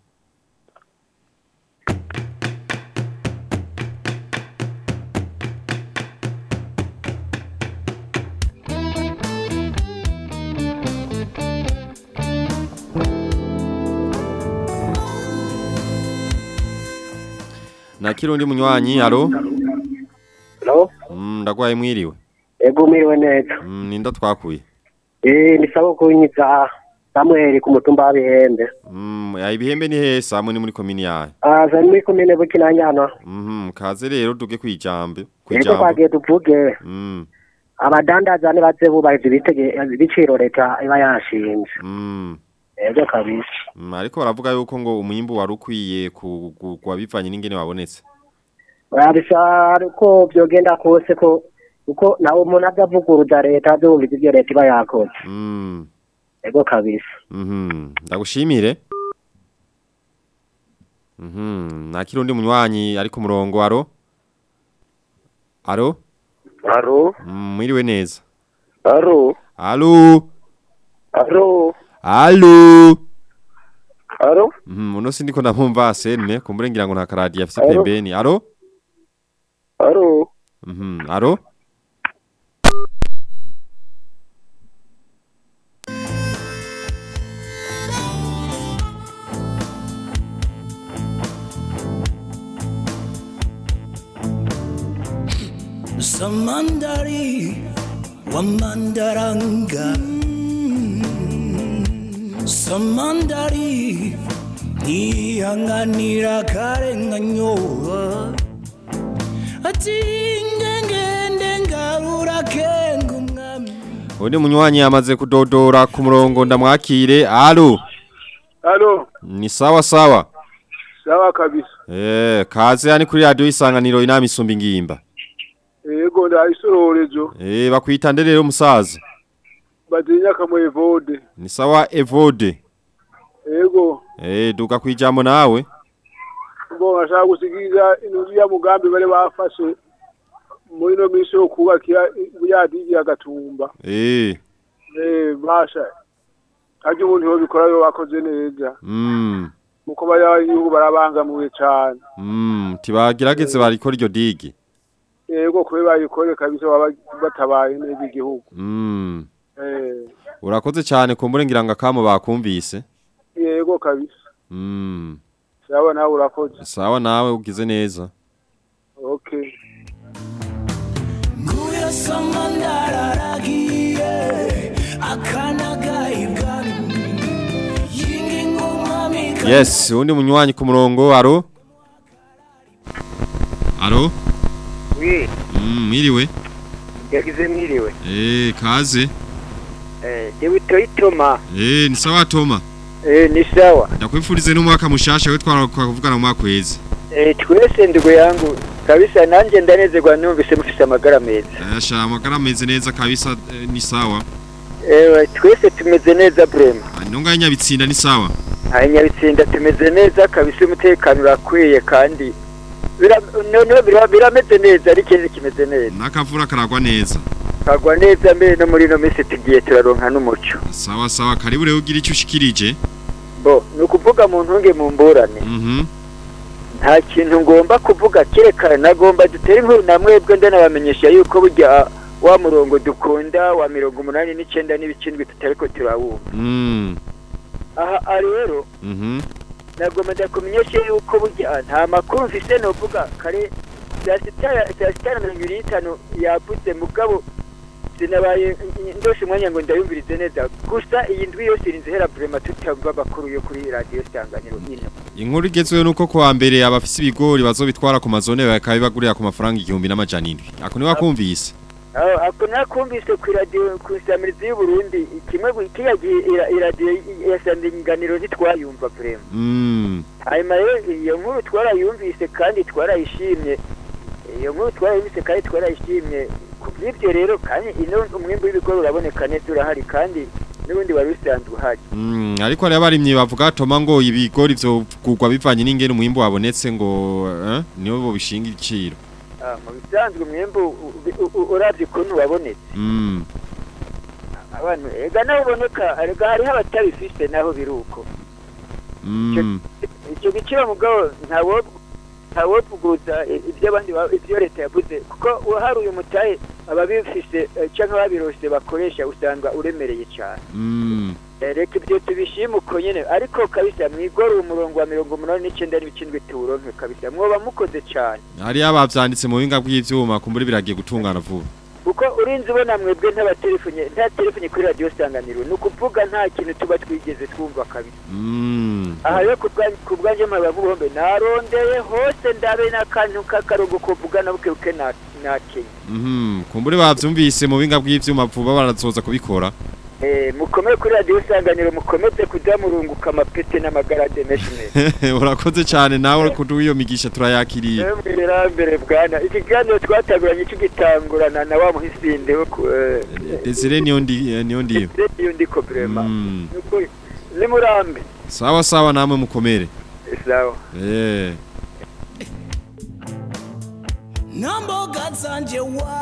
Na kirundi munywanyi alo Hello? Mm ndagwaye mwiriwe. Ego mwiriwe neza. Mm ninda twakuye. Eh ni sawa kunyiza Samuel ku mutumba wa Bihembe. Mm ya ibihembe ni hesa amwe ni muri komini yayo. Ah zari muri komine Bukinanyana. Mhm kaze rero duge kwijambe. Ego Kwijambo. kwagiye tuvuge Mm. abadandaza nibaze bubahiriza ibitege ibiciro leta iba yashinze. Mm. Ego kabisa. Mm, ariko baravuga yuko ngo umwimbu wari ukwiye kugwa bivanye n'ingene wabonetse. Babisa ko byogenda kose ko uko nawe umuntu azavuguruza leta azumviza ibyo leta iba yakoze. Mm. Ego kabisa. Mhm. Ndagushimire. Mhm. Na kirundi munywanyi ari ku murongo aro. Aro? Aro? Mm, mwiriwe neza. Aro? Alo. Aro? Alo. Aro? Mhm, uno sindiko ndamumva asenme kumbure ngira ngo nta karadi afise Alo? pembeni. Aro? Aro? Mhm. Aro? Samandari Wamandaranga Samandari Nihanganira karenganyo Ati ngengende ngarura kengu Undi munywanyi yamaze kudodora ku murongo ndamwakire. Alo. Halo, Ni sawa sawa. sawa kabisa. Eh, kaze yani kuri radio isanganiro inama isumba ingimba. Yego ndayisororezo. Eh, bakwita nderero musaza. Batinya kamwe vode. Ni sawa Evode. Yego, Eh, duka kwijambo nawe. ngo ngashaka gusigiza inzu ya mugambi bale bafashe muri no minsi yo kubakira buyadigi agatumba. Eh, Eh, basha. Kaje umuntu yo bikora yo bakoze neza. mm, Muko bayayihugu barabangamiwe cyane. mm, tibagerageze barikora iryo digi. Yego kube bayikore kabisa baba batabaye neza igihugu. Mm. Eh, Urakoze cyane kumbure ngira ngo akamo bakumvise. yego kabisa. Mm. Sawa nawe urakoze. Sawa nawe ugize neza. Okay. kuyasoma ndararagiye akanagayibwa yingingumami Yes, undi munywanyi ku murongo. Aro. Aro. Oui, Mm, mwiriwe. yagize mwiriwe. Eh, kaze. Eh, Dewi Toitoma. Eh, ni sawa Toma. Eh, ni sawa. Ndakwifurize n'umwaka mushasha we twara kuvugana mu mwaka weze. Eh, twese ndugu yangu kabisa nanje ndanezerwa numvise mufise amagara meza. Asha amagara ameze neza kabisa eh, ni sawa. Eh, twese tumeze neza brema. Nonga nyabitsinda ni sawa. Abanyabitsinda tumeze neza kabisa umutekano urakwiye kandi bira none bira- birameze neza ari ikindi kimeze neza. Nakavura karagwa neza. Kagwa neza mbere no muri no minsi tugiye turaronka n'umuco. Sawa sawa karibu rero ugira icyo ushikirije. Bo, ni ukuvuga mu ntunge mu mburane. Mhm. nta kintu ngomba kuvuga kerekana nagomba dutere inkuru na mwebwe ndanabamenyesha yuko burya wa murongo dukunda wa mirongo umunani n'icyenda n'ibicindwi tutariko turawumva Mm. aha aha rero Mhm. nagomba ndakumenyesha yuko burya nta makuru mfise novuga kare saa sita saa sita na mirongo ibiri n'itanu yavuze mugabo sinabaye ndoshe umwanya ngo ndayumvirize neza gusa iyi ndwi yose irinze hera vrema tutamva amakuru yo kuri radiyo sanganiro ino Inkuru igezweho nuko kuwa mbere abafise ibigori bazobitwara ku mazone bakabibagurira ku mafaranga igihumbi n'amajana indwi. Ako ni wakumvise. aho ako nakumvise ku radio ku isamirizi y'uburundi kimwe gu- kiriya gihe ira- iradiyo ya sanganiro ntitwayumva vrema Mm. hanyuma rero iyo nkuru twarayumvise kandi twarayishimye iyo nkuru twarayumvise kandi twarayishimye ku bw'ibyo rero kandi ino umwimbu w'ibigori uraboneka neza urahari kandi n'ubundi wari usanzwe uhari Mm, ariko rero abarimyi bavuga toma ngo ibigori vyo kugwa bivanye n'ingene umwimbu wabonetse ngo eh niyo bo bishinga igiciro. Ah, mu bisanzwe umwimbu u- u- u- uravye ukuntu wabonetse Mm. abantu ega naho uboneka ega hariho abatabifise naho biruko Mm. icyo giciro mugabo ntawo ntawovuguza ibyo abandi ba- ibyo leta yavuze kuko uharuye umutahe ababifise eh, canke ababirose bakoresha usanga uremereye cyane Mm. Eh, reka ibyo tubishime uko nyene ariko kabisa mwigora umurongo wa mirongo umunani n'icenda n'ibicindwe tuwuronke kabisa mwoba mukoze cane Hari abavyanditse mu buhinga bw'ivyuma kumbura biragiye gutungana vuba. kuko urinzi ubona mwebwe ntabatelefone nta telefone kuri radiyo sanganiro ni ukuvuga nta kintu tuba twigeze twumva kabisa Mm. aha rero ku bwa- ku bwanjye mpaba nk'ubuhombe narondeye hose ndabe n'akantu k'akarongo kuvugana bukebuke na nakenya Mhm. Kumbure bavyumvise mu buhinga bw'ivyuma vuba barazoza kubikora. Eh, mukomere kuri radiyo sanganiro mukomeze kujya murunguka amapete n'amagarade menshi neza Urakoze cyane nawe kuduha iyo migisha turayakiriye. mbere mbere bwana ikiganiro twatanguranye tugitangurana na wa muhisinde wo ku eh, Desire niyo ndi eh, niyo ndiyo. iyo ndiko vrema Mm. nukuri ni murambe Sawa sawa namwe mukomere. sawa Eh. namboga zanje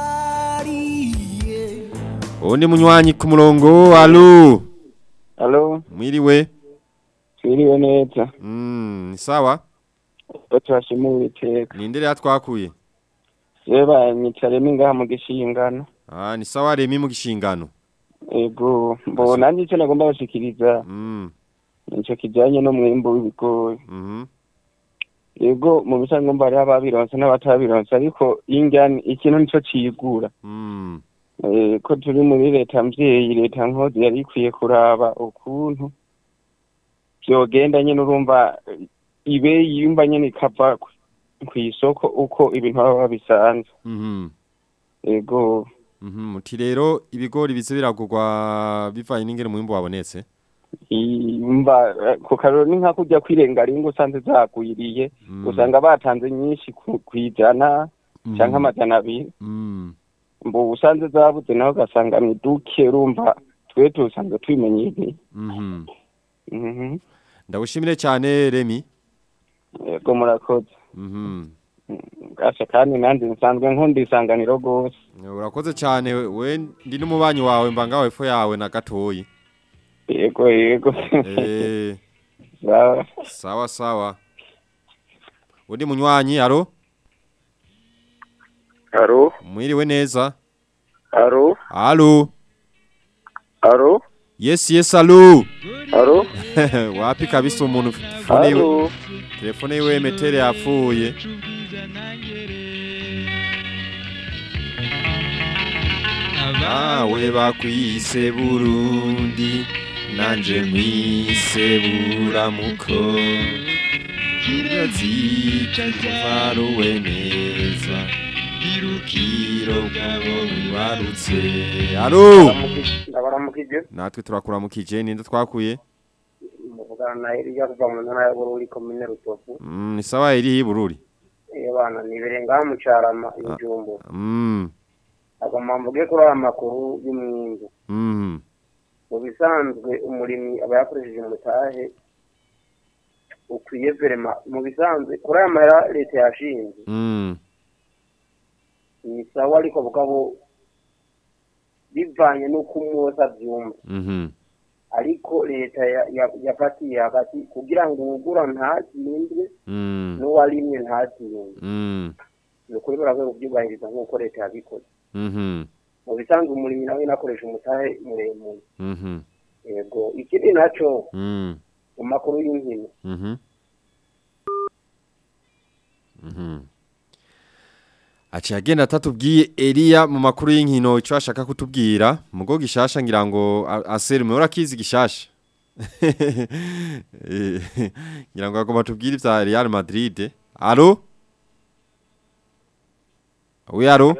wariye Undi munywanyi ku murongo. Alo. Alo, Mwiriwe. twiriwe neza. Mm, ni sawa. Batwashima Uwiteka. Ninde yatwakuye? Seba nyicaremo ngaha mu gishingano. Ah, ni sawa Remi mu gishingano. Ego, mbona nanjye icyo nagomba bashikiriza. Mm. Nico kijanye n'umwimbu w'ibigori. Mhm. Ego, mu bisanzwe ngomba hariho ababironse n'abatabironse ariko ingani ikintu nico cigura. Mm. Eh, ko turi muri leta mvyeyi leta nkozi yari ikwiye kuraba ukuntu vyogenda nyene urumva eh, ibe yimba nyene ikava ku- kw'isoko uko ibintu baba babisanze Mhm. ego Mhm, muti rero ibigori bize biragurwa bivanye n'ingene umwimbu wabonetse. imba ku karoro ni nka kujya kwirenga ringo usanze zagwiriye usanga batanze nyinshi ku kwijana canke amajana abiri Mm. mbu usanze zabuze naho ugasanga ni duke urumva twe tusanzwe twimenyereye Mhm. Mhm. Ndagushimire cyane Remi. yego murakoze Mhm. gasha kandi nanjye nsanzwe nkunda isanganiro rwose Urakoze cyane we ndi n'umubanyi wawe mba ngawe fo yawe na gatoyi. yego yego Eh. sawa Sawa sawa. Undi munywanyi aro? Aro, Mwiriwe neza. aro, Alo. aro, Yes yes alo. aro. Wapi kabisa umuntu telefone yiwe. Alo. Telefone yiwe metere yapfuye. Abawe bakwise Burundi nanje nkwise buramuko. Kirazica varuwe neza. Irukiro bwabo bibarutse. Alo. ndabaramukije Natwe turakuramukije ninde twakuye? muvugana na Eliya kuva mu ntara ya Bururi komine Rutovu Mm, ni sawa iri hibururi. iyo bana niberenga mu Carama injumbo Mm. agomba mvuge kuri aya makuru y'umwingu Mm. mu bisanzwe umurimyi aba yakoresheje umutahe ukwiye verema mu bisanzwe kuri aya mahera leta yashinze Mm. ni sawa ariko bugabo bivanye n'uko umwe wese abyumva Mhm. ariko leta ya- ya- yafatiye hagati kugira ngo uwugura ntatsindwe Mm. n'uwarimwe ntatsindwe Mm. ni ukuri barakwiye kubyubahiriza nk'uko leta yabikoze Mhm. mu bisanzwe umurimyi nawe nakoresha umutahe muremure Mhm. yego ikindi naco Mm. mu makuru y'inkino Mhm. Mhm. Aci agenda atatubwiye Elia mu makuru y'inkino ico ashaka kutubwira mugo gishasha ngira ngo a- aserume urakizi gishasha Eh, ngira ngo agomba tubwire ivya Real Madrid Allo Oui allo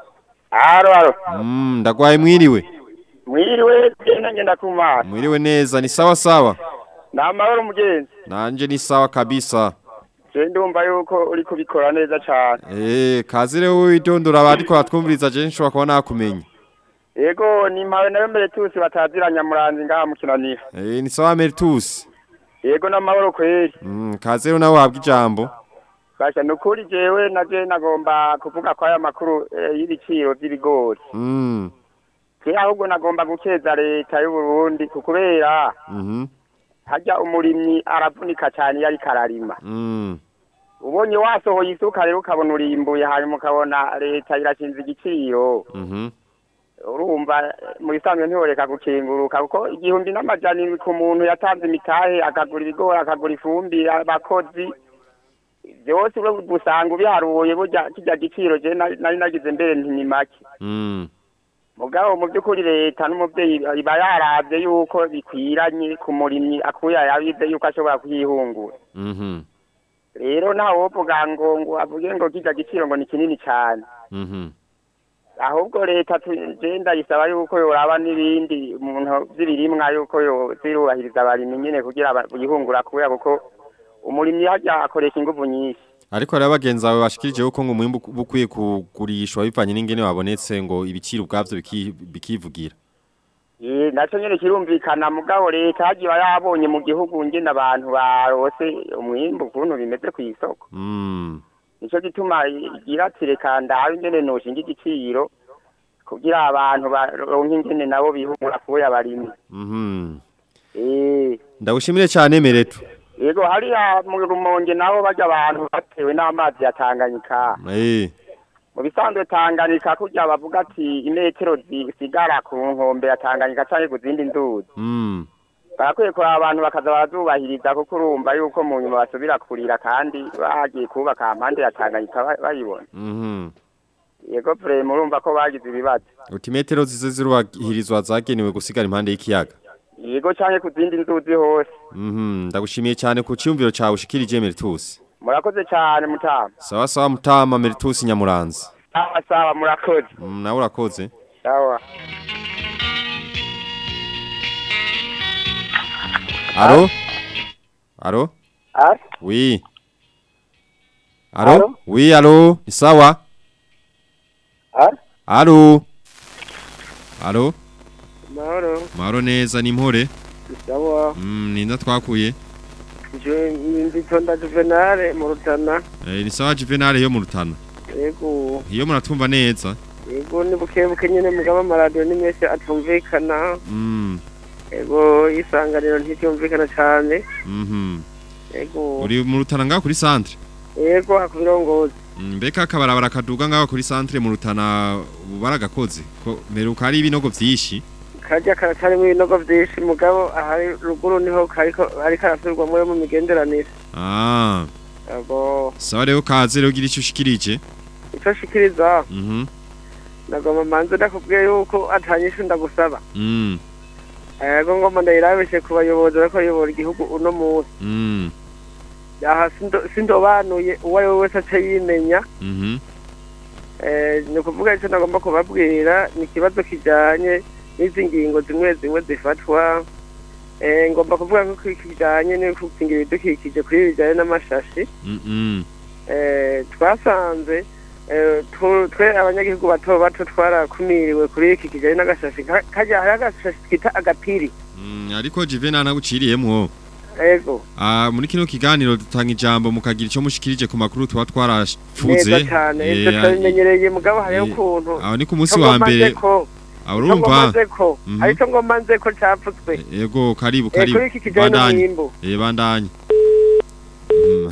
aro aro Mm ndagwaye mwiriwe mwiriwe genda ngenda kumara Mwiriwe neza ni sawa sawa ni amahoro mugenzi Nanje ni sawa kabisa je ndumva yuko uri kubikora neza cane Eh kazire witondora abariko batwumviriza je nshobora kuba nakumenya yego ni mpawe nayo mbere tusi batazira nyamuranzi ngaha mu kinanira Eh ni sawa Meritus yego n'amahoro kweri Mm kazire nawe wabwa ijambo basha ni ukuri jewe naje nagomba kuvuga ko aya makuru eh, y'ibiciro vy'ibigori Mm je ahubwo nagomba gukeza leta y'u Burundi kukubera Mhm harya umurimyi aravunika cyane iyo ariko ararima Mm ubonye wasohoye isuka rero ukabona urimbuye hanyuma ukabona leta irashinze igiciro Mhm urumva eh, mu bisanzwe ntiworeka gukenguruka kuko igihumbi n'amajana indwi ku muntu yatanze imitahe akagura ibigori akagura ifumbire abakozi byose ure gusanga ubiharuye burya kijya giciro je nari nari nagize mbere nti ni make Mm mugabo mu by'ukuri leta n'umubyeyi iba yaravye yuko bikwiranye ku murimyi akuye yabize yuko ashobora kuyihungura Mhm rero nta wovuga ngo ngo avuge ngo kijya giciro ngo ni kinini cyane Mhm ahubwo leta je ndayisaba yuko yoraba n'ibindi umuntu vy'ibirimwa yuko yozirubahiriza abarimyi nyene kugira ba- bihungura kubera kuko umurimyi harya akoresha inguvu nyinshi Ariko rero bagenzi bawe bashikirije uko ngo umwimbu bukwiye kugurishwa bivanye n'ingene wabonetse ngo ibiciro ubwavyo biki- bikivugira Eh, naco nyene kirumvikana mugabo leta hagiye yabonye mu gihugu ngene abantu barose umwimbu ukuntu bimeze kw'isoko Mm nico gituma igira ati reka ndabe ingene noshinga igiciro kugira abantu baronke ingene nabo bihungura kubera abarimyi Mhm eh Ndagushimire cyane Meretu yego hariya mu rumonge nabo barya abantu batewe n'amazi ya Tanganyika Eh mu bisanzwe Tanganyika kurya bavuga ati imetero zisigara ku nkombe ya Tanganyika canke ku zindi nzuzi Mm barakwiye kuraba abantu bakaza barazubahiriza kuko urumva yuko mu nyuma basubira kurira kandi bagiye kubaka mpande ya Tanganyika ba- bayibona Mhm yego vrema urumva ko bagize ibibazo Utimetero zize zirubahirizwa zagenewe gusigara impande y'ikiyaga yego canke ku zindi nzuzi hose Mhm ndagushimiye cyane ku cyumviro cawe ushikirije Meritus murakoze cane mutama Sawa sawa mutama Meritus Nyamuranzi sawa sawa murakoze Mm, nawe urakoze sawa Alo? Alo? Alo? Oui. Alo? Alo? Oui, alo. Ni sawa? Alo? Alo? Alo? mahoro Maro neza ni mpore? sawa Mm, ninda twakuye. je nditonda juvenale mu rutana Eh, ni sawa Juvenal yo mu rutana. yego Iyo muratwumva neza. yego ni bukebuke nyene mugaba amaradiyo ni menshi atumvikana Mm. yego isanganiro ntiryumvikana cane Mhm. yego Uri mu rutana ngaho kuri centre? yego hakubirongozi Mm, Mbeka akabarabara kaduga ngaho kuri centre mu rutana baragakoze. Ko meruka ari ibinogo vyishi. karya karacari ibinogo vyinshi mugabo ahari ruguru niho kariko ariko arasubirwamwo yo mu migenderanire Ah. yego Sawa rero kaze rero gira ico ushikirije. ico shikiriza Mhm. nagomba manze ndakubwiye yuko atanyishu ndagusaba Mm. yego ngomba ndayirabishe ku bayobozi bariko bayobora igihugu uno munsi Mm. aha sindo- sindobanuye uwo ari we wese ace yimenya Mhm. Eh, ni ukuvuga icyo nagomba kubabwira ni ikibazo kijyanye n'izi ngingo zimwe zimwe zifatwa Eh, ngomba kuvuga ko kijyanye no gukingira ibidukikije kuri ibi bijyanye n'amashashi Mhm. Eh, twasanze eh, tu- twe abanyagihugu bato bato twarakumiriwe kuri iki kijyanye n'agashashi Ka- kajya hari agashashi twita agapiri Mm, ariko Juvenal naguciriyemwo. ego Ah, muri kino kiganiro dutanga ijambo mukagira ico mushikirije ku makuru tuba twarafuze. neza cyane ibyo Eh, turabimenyereye mugabo hariho eh, ukuntu aho ni ku munsi Icyo wa ngomba mbere. nze ko- Ah, icyo ngomba urumva? nze ko Mhm. hari icyo ngomba nze ko cyapfutswe Ego karibu Eh, karibu. kuri iki kijyanye Bandanye. n'umwimbu. Eh bandanye. Mm.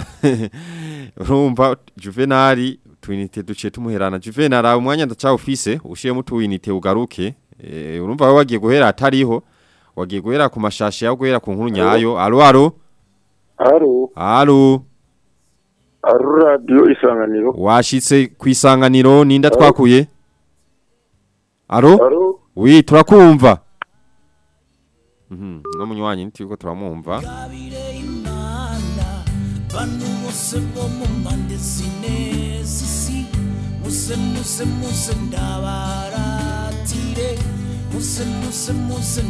Urumva Juvenal twinite duce tumuherana Juvenal aho umwanya ndaca ufise ushiyemo tuwinite ugaruke. Eh urumva wowe wagiye guhera atariho. Wagiye guhera ku mashashi yawe guhera ku nkuru nyayo. Alo alo. Alo. Alo. Alo radio isanganiro. Washitse kwisanganiro ninda twakuye? Alo? Alo. Oui, turakumva. Mhm, no munywanyi nitiko turamumva. Bantu bose bo mu mpande zine z'isi muse muse muse ndabaratire muse muse muse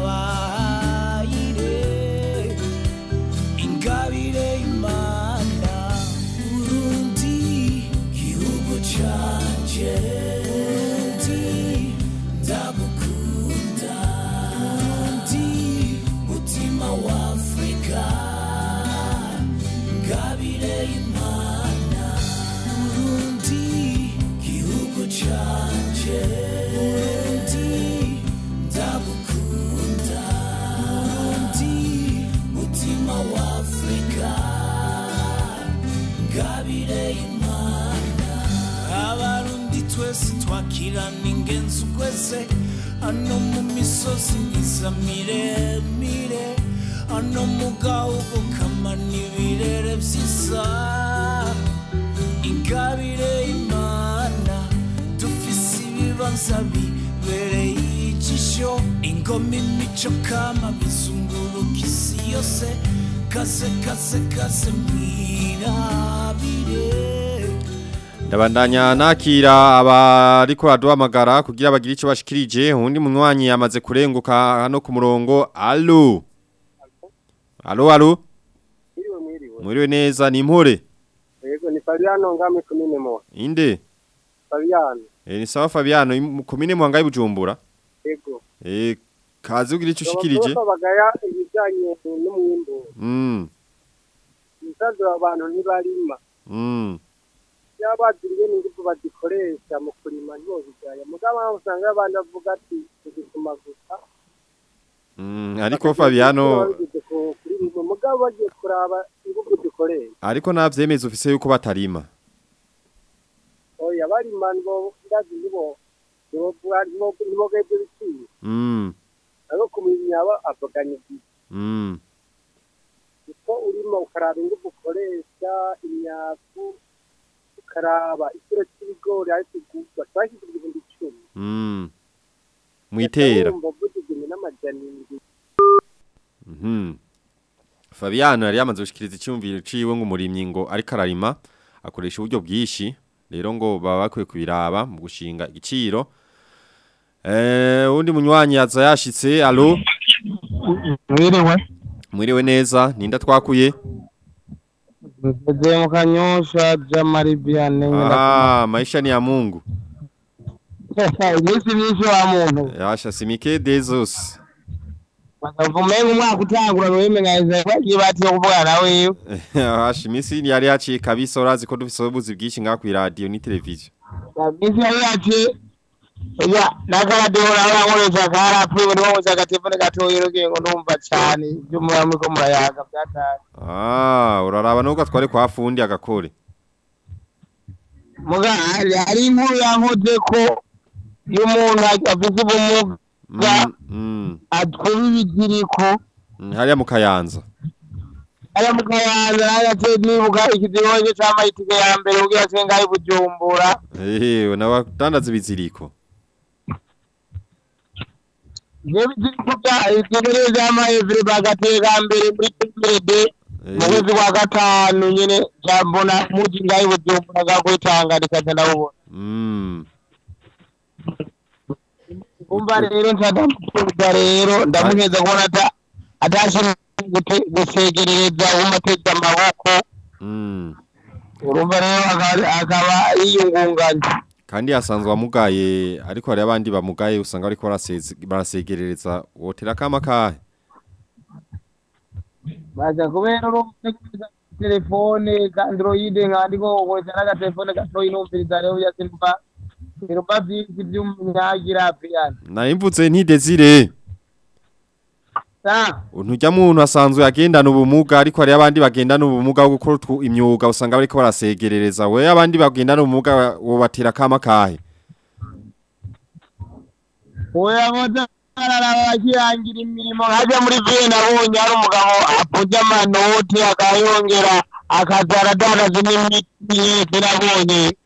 ndabayire ingabire imana urundi gihugu canje urundi ndagukunda urundi mutima wa afurika ngabire imana urundi gihugu canje urundi ndagukunda urundi mutima wa afurika ngabire imana abarundi twese twakirana ingenzi ukwese hano mu misozi myiza miremire hano mu gahugu kamana ibirere vyiza ingabire imana dufise ibibanza bibereye ijisho ingoma imico kama bizunguruka isi yose kaze kaze kaze mwirabire Ndabandanya nakira abariko baduhamagara kugira bagire ico bashikirije undi munywanyi yamaze kurenguka hano ku murongo alo alo alo Mwiriwe mwiriwe. Mwiriwe neza ni impore Yego ni Fabiano ngame kumine mo. inde Fabiano. e, ni sawa Fabiano im- komine muhangaye bujumbura Yego. e, kazi ugira ico ushikirije bagaya ibijanye n'umwimbu. mm Imisazo abantu ntibarima. mm Yabaziriye n'ingufu bazikoresha mu kurima ntibobijaya. Mugabo aho usanga abandi bavuga ati tugituma gusa. mm ariko Fabiano Babigeze ku- kuri bimwe. Mugabo bagiye kuraba ingufu dukoresha. ariko navyemeza ufise yuko batarima Oya barima ngo ndazi nibo nibo nibo nibo gebye biciye. mm Ariko kumenya aba avuganye mm uko urimo ukaraba ingufu ukoresha imyavu ukaraba ikiro cy'ibigori ari kugurwa twashyize ibihumbi icumi mm mwitera Urumva uvuze igihumbi n'amajana indwi Mhm. Fabiano yari yamaze gushikiriza icyumviro ciwe ngo umurimyi ngo ariko ararima akoresha uburyo bwishi rero ngo baba bakwiye kubiraba mu gushinga igiciro Eh undi munywanyi yaza yashitse allo Mwiriwe. Mwiriwe neza ninda twakuye Mzee Mkanyosha Jamari Biane. Ah maisha ni ya Mungu Iminsi myinshi wa muntu. Yasha simike dezos Umenga umwaka utangura wemengaiza kwagiye batiye kuvugana na wewe. Yasha imisi yari yaciye kabisa urazi ko dufise ubuzi bwinshi ngaha ku radio ni television Iminsi yari yaciye Ya, nakaradiyo nawe nkoresha karapfuye niho nkoresha agatelefone gatoya urugiye ngo ndumva cyane ibyo muba muriko murayaga byataye. Ah uraraba nubwo twari kwa fundi agakore Muga hari hari inkuru yankoze ko iyo umuntu afise ubumuga Mm, mm, atwara ibiziriko mm, hariya mu kayanza aya mu kayanza nagace nibuka ikizihoje c'amayitike ya mbere kugira se ngaho i bujumbura Eh nabadandaza ibiziriko ivyo biziriko vya ibintu vy'amayevure bagateka mbere muri pemede mu kwezi kwa gatanu nyene jambona muji ngaho i bujumbura gakwitanga rikaza ndabubona Mm umva rero nca ndamutuza rero ndamuheza kubona ata atashobora gute- gusegerereza umateza amaboko mm urumva rero akaba- akaba yiyungunganya kandi yasanzwe amugaye ariko hari abandi bamugaye usanga bariko baraseze- barasegerereza wotera kama kahe baza kubera urumva kuvuza telefone ka android nkandiko ukoresha n'agatelefone gatoyi numviriza rero byasimba birumva vyinshi vy'umunyagira piyani narimvutse nti Desire sa Ntujya muntu asanzwe agendana ubumuga ariko hari abandi bagendana ubumuga bwo gukora utwu- imyuga usanga bariko barasegerereza we abandi bagendana ubumuga wo batera kama kahe oya boza araraba akirangira imirimo nkaja muri vile nabonye hari umugabo apuja amanoti akayongera akaza aradandaza n'imiti yese nabonye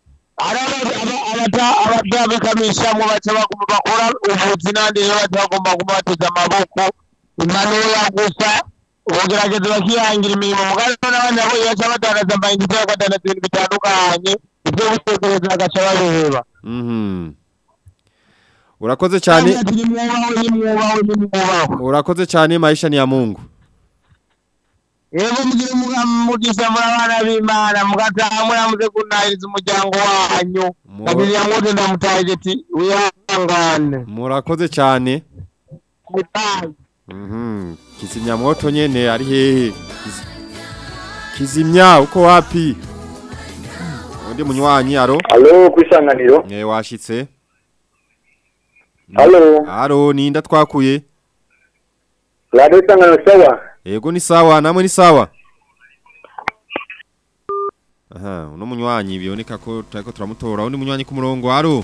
abatabikamishamwo baca baguma bakora ubuzi nandi rero baca bagomba guma bateza amaboko impanuro gusa ubugerageza bakihangira imirimo mugabo n'abandi nabonye baca badandaza amayinite bakadandaza ibintu bitandukanye ibyo gutekereza bagaca babiheba Mhm Urakoze cyane Urakoze cyane maisha ni ya Mungu Yego mugire umugisha muri abana b'Imana mugataha muramuze kunahiriza umuryango wanyu kabiri ya mwote ndamutahije ati wihangane Murakoze cyane Mhm kizimya moto nyene ari hehe Kiz- Kizimya uko wapi Undi munywanyi aro Halo kwisanganiro Eh washitse Halo Aro ninda twakuye Radio isanganiro sawa Ego ni sawa namwe ni sawa Aha uno munywanyi biboneka ko turiko turamutora undi munywanyi ku murongo aro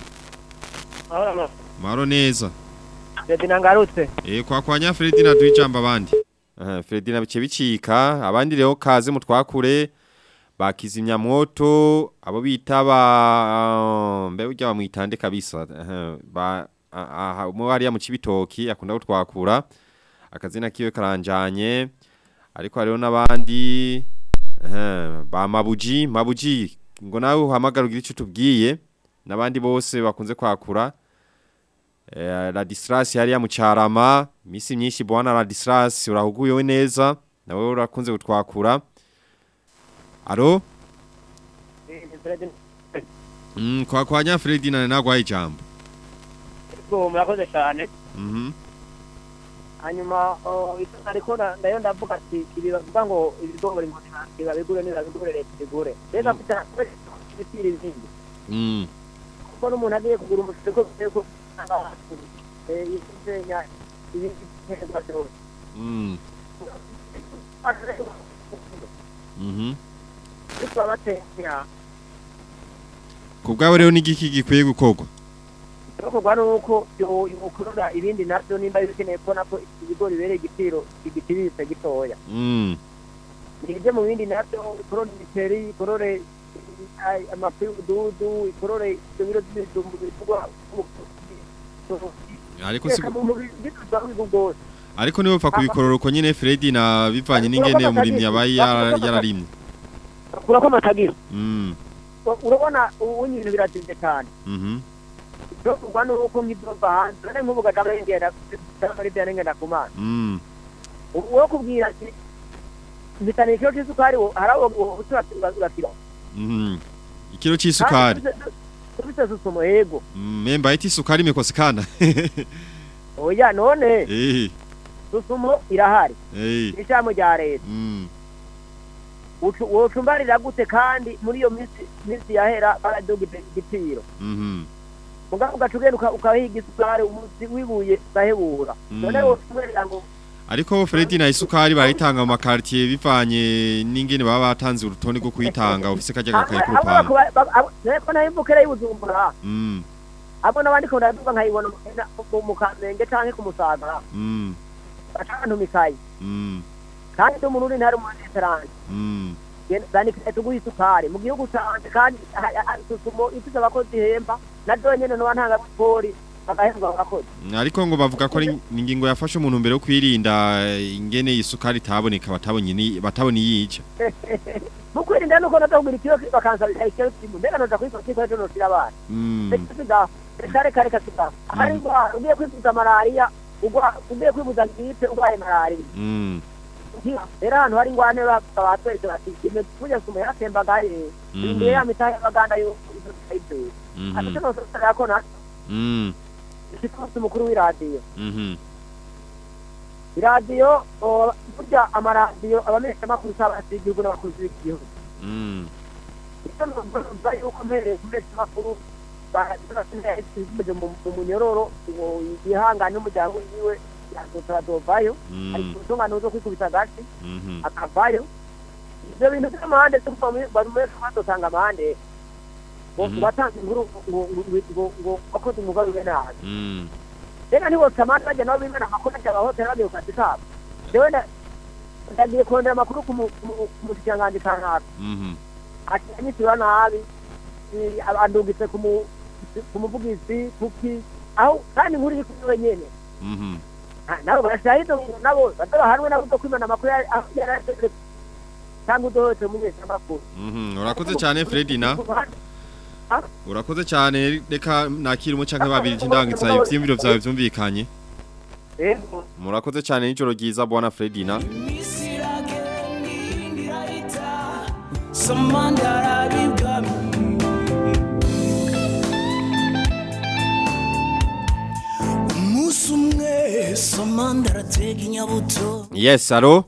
Maro neza Fredi nangarutse Eh kwa kwa nya Fredi na duicamba abandi Aha Fredi na bice bicika abandi rero kaze mutwakure bakizimya moto abo bita ba mbe ujya bamwitande kabisa aha ba aha mu hariya mu cibitoki akunda gutwakura akazina kiwe karanjanye ariko hariho n'abandi aha ba mabuji mabuji ngo nawe uhamagara ugira icyo tubwiye n'abandi bose bakunze kwakura Eh, la distrasi hariya mu carama misi myinshi bwana la distrasi urahuguyewe neza nawe urakunze gutwakura aro Fredi mm, kwa kwa nya Fredi na nagwaye ijambo Yego, murakoze cyane mhm hanyuma oh, ito ariko na- ndayo ndavuga ati ibi bavuga ngo ibigori ngo ntibiba bigure niba bigure leta ibigure rero afite ibiciro izindi mm kuko n'umuntu agiye kugura umufuka ko bigiye ko yisenya ibindi biterwa byose mm mhm ariko abatenya kubgawe rero nigiki gikwiye gukorwa bikorwa nuko yokurura ibindi navyo nimba bikeneye kubona ko ibigori bibereye igiciro igiciriritse gitoya mm nije mu bindi navyo ikorore imiceri ikorore ay- amafu y'ubududu ikorore ibyo biro by'ibijumbu bivugwa ariko si reka mu mubiri bituzwa bwose ariko niwe upfa kubikorora uko nyine Fredi na bivanye n'ingene umurimyi yabaye yara- yararimye kurako amatagira mm urabona ubu ibintu biratinze cyane mhm cyo kugwa nuko nk'idova hanze none nk'ubu gajama ngenda muri bya ngenda kumana Mm. uwo kubwira ati bitana ikiro cy'isukari wo harawo uratira Mhm. Ikiro c'isukari. tubise susumo yego Mm, Memba iti sukari imekosekana. oya none Eh. susumo irahari Eh. ishamo rya leta Mm. Ucu- wocumbarira gute kandi muri iyo minsi minsi yahera baraduga igiciro Mhm. mugabo ugaca ugenda uka- ukahiga isukari umunsi wibuye ugahebura Mm. none wocumbarira ngo Ariko Fredi na isukari barayitanga mu makartier bivanye n'ingene baba batanze urutonde rwo kuyitanga ufise kajya gakaye ku rupanga. ko nayo imvukira y'ubujumbura Mm. abo n'abandi ko ndaduga nkayibona mu- mu- mu kamenge canke ku musaga Mm. baca abantu mikayi Mm. kandi ndi umurundi ntari umuneteranje Mm. zanikira tuguha isukari mu gihugu canje kandi ha- ha- susumo ifise abakozi ihemba na do nyene noba ntanga bipori bagahembwa abakozi Ariko ngo bavuga ko ari ingingo yafashe umuntu mbere yo kwirinda eh, ingene isukari itaboneka batabonye ni batabonye yica. mu kwirinda nuko noza kugura ikiro bakansabira ikiro kimwe mbega noja kwikora kiko ejo noshira abana Mm. reka reka reka reka siga ahari indwara ugiye kwivuza malariya ugwa- ugiye kwivuza gripe urwaye malariya Mm. rero ahantu hari ingwane batweretse bati ime tujya sumo yaratembagaye Mhm. imbere ya mitahe y'abaganda yo izo tuyiteye Mhm. ati cyo nososera ko na Mm. ifite umunsi mukuru w'iradiyo Mhm. iradiyo o, burya amaradiyo abamenyeshamakuru s'abasi igihugu n'abakozi b'igihugu Mm. icyo numva yuko mpereye ku menyamakuru barazimeje mu munyororo ngo yihangane n'umuryango wiwe yazotora dovayo Mm. ari ku ntungano zo kwikubita agati Mhm. akavayo ibyo bintu by'amahande zo kuva muri bari muri badotanga amahande ngo Mhm. batanze inkuru ngo- ngo ngo ngo wakoze umwuga wiwe nabi Mm. reka ntibose amande bajya nabo bimena amakuru ajya abahoteli bagiye ku kazi kabo jewe nda- ndagiye kurondera amakuru ku mu- ku mu- ku mushikiranganji kanaka Mhm. ati anyishyura nabi eh, andungitse ku mu- ku muvugizi kuki aho kandi inkuru iri kuri we nyene Mhm. Ah, nabo barashahidi nabo batabahanwe nabo zo kwimana amakuru yari yari cyangwa udohotse umunyeshamakuru Mhm. Urakoze cyane Fredina. Urakoze cyane reka nakira umucanke babiri cy'indangiza ivyimviro vyawe vyumvikanye. Yego. Murakoze cyane n'ijoro ryiza bwana Fredina. Samanda arabibwami umunsi umwe samanda aratega inyabuto Yes, alo.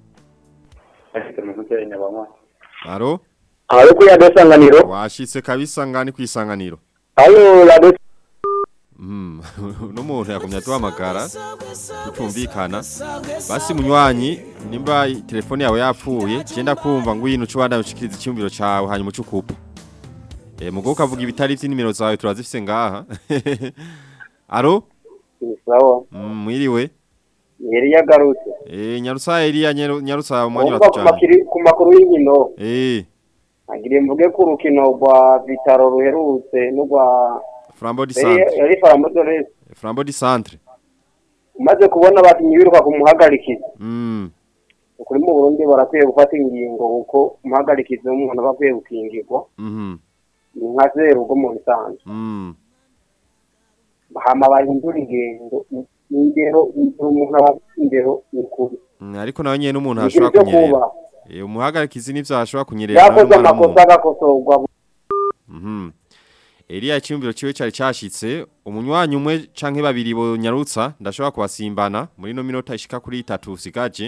Alo. Alo kuri radio sanganiro. Washitse kabisa ngani kwisanganiro. Alo radio Mhm. No muntu yakomye atuhamagara. Tutumvikana. Basi munywanyi nimba telefone yawe yapfuye, genda kumva ngo yinu cubanda ushikiriza icyumviro cawe hanyuma ucukupa. Eh mugo ukavuga ibitari vy'inimero zawe turazifise ngaha. Alo? Sawa. Mm, mwiriwe. Yeri yagarutse. Eh nyarusa Elia nyaru- nyarusa umwanya Umva ku watujanye. makiri ku makuru y'inkino. Eh Agire mvuge ku rukino rwa Vitaro ruherutse n'urwa Flambeau di yari Centre. yari Flambeau Dorés. Flambeau di Centre. Umaze kubona abakinyi biruka ku muhagarikizi. Mm. Kuri mu Burundi barakwiye gufata ingingo kuko umuhagarikizi w'umuntu aba akwiye gukingirwa. Mhm. Ni nka zero ubwo mu bisanzwe. Mm. Hama bahindura ingendo. Ingero umuntu aba afite ingero ni kuri. Mm, ariko nawe nyene umuntu Ni ashobora ibyo kunyerera. kubaha. Eh umuhagarikizi nivyo ashobora kunyerera. Yakoze n'umwana amakosa w'umuntu. agakosorwa. Mhm. Elia icyumviro ciwe cari cashitse, umunywanyi umwe canke babiri bo nyarutsa ndashobora kubasimbana muri no minota ishika kuri 3 usigaje.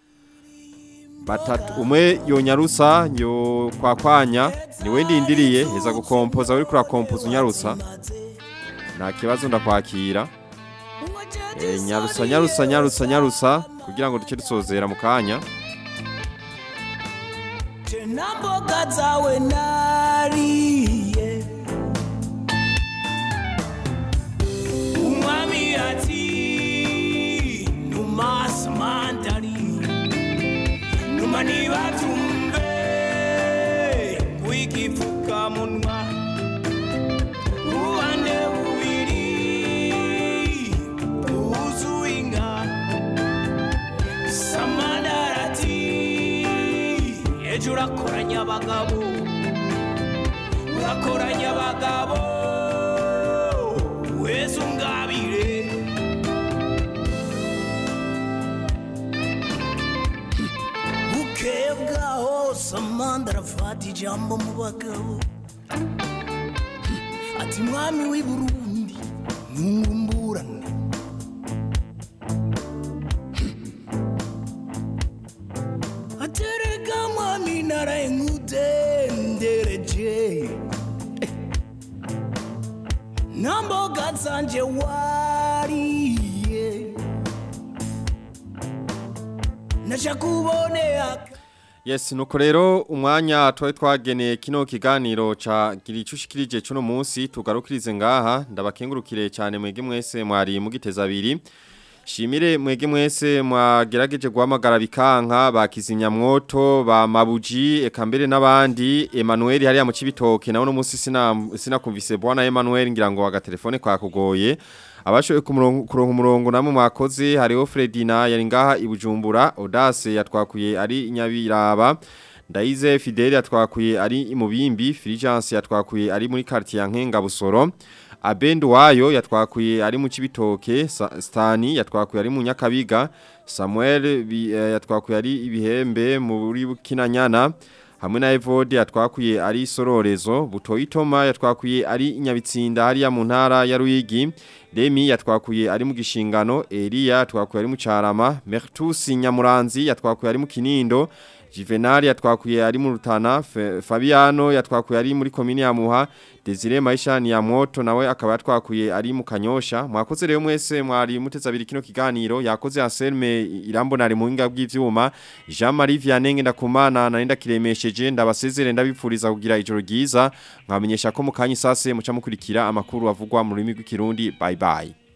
Batatu umwe yo nyarutsa yo kwakwanya niwe ndindiriye heza gukompoza uri kura kompoza unyarutsa. Nta kibazo ndakwakira. Eh nyarutsa nyarutsa nyarutsa nyarutsa kugira ngo duce dusozera mu kanya. tena mboga zawe nariye umwami ati numa samandari numa nibatumbe wikifukamunwa ubande bubiri bwuzuye inka samandarati ejo urakoranya abagabo urakoranya abagabo samanda arafata ijambo mu bagabo ati mwami w'i burundi ntungumburane atereka mwami naraye nkudendereje nta mboga zanje wariye naja kubonea Yes, nuko rero umwanya twari twageneye kino kiganiro ca gira icushikirije cuno munsi tugarukirize ngaha ndabakengurukire cyane mwege mwese mwari mugiteza abiri Shimire mwege mwese mwagerageje guhamagara bikanka bakizimya mwoto ba mabuji eka mbere n'abandi Emmanuel hariya mu cibitoke nawo no munsi sina sinakumvise bwana Emmanuel ngira ngo agatelefone kwa kugoye abashoboye kuronka umurongo namwe mwakoze hariho Fredina yari ngaha ibujumbura Audace yatwakuye ari nyabiraba Ndaize Fidele yatwakuye ari imubimbi Fulgence yatwakuye ari muri quartier ya Nkenga Busoro Abendu wayo yatwakuye ari mu cibitoke Stani yatwakuye ari mu Nyakabiga Samuel bi- eh, yatwakuye ari ibihembe muri Kinanyana hamwe na Evode yatwakuye ari sororezo Butoyitoma yatwakuye ari Nyabitsinda hariya mu ntara ya Ruyigi Demi yatwakuye ari mu gishingano Elia yatwakuye ari mu Carama Mertus Nyamuranzi yatwakuye ari mu Kinindo Juvenal yatwakuye ari mu Rutana Fe- Fabiano yatwakuye ari muri komine ya Muha Desire Maisha ni ya moto nawe akaba yatwakuye ari mu Kanyosha mwakoze rero mwese mwari muteza abiri kino kiganiro yakoze Anselme Irambona ari mu hinga bw'ivyuma Jean Marie Vianney ndakumana narinda kiremesheje ndabasezere ndabipfuriza kugira ijoro ryiza nkamenyesha ko mu kanya isase muca mukurikira amakuru avugwa mu rurimi rw'ikirundi bye bye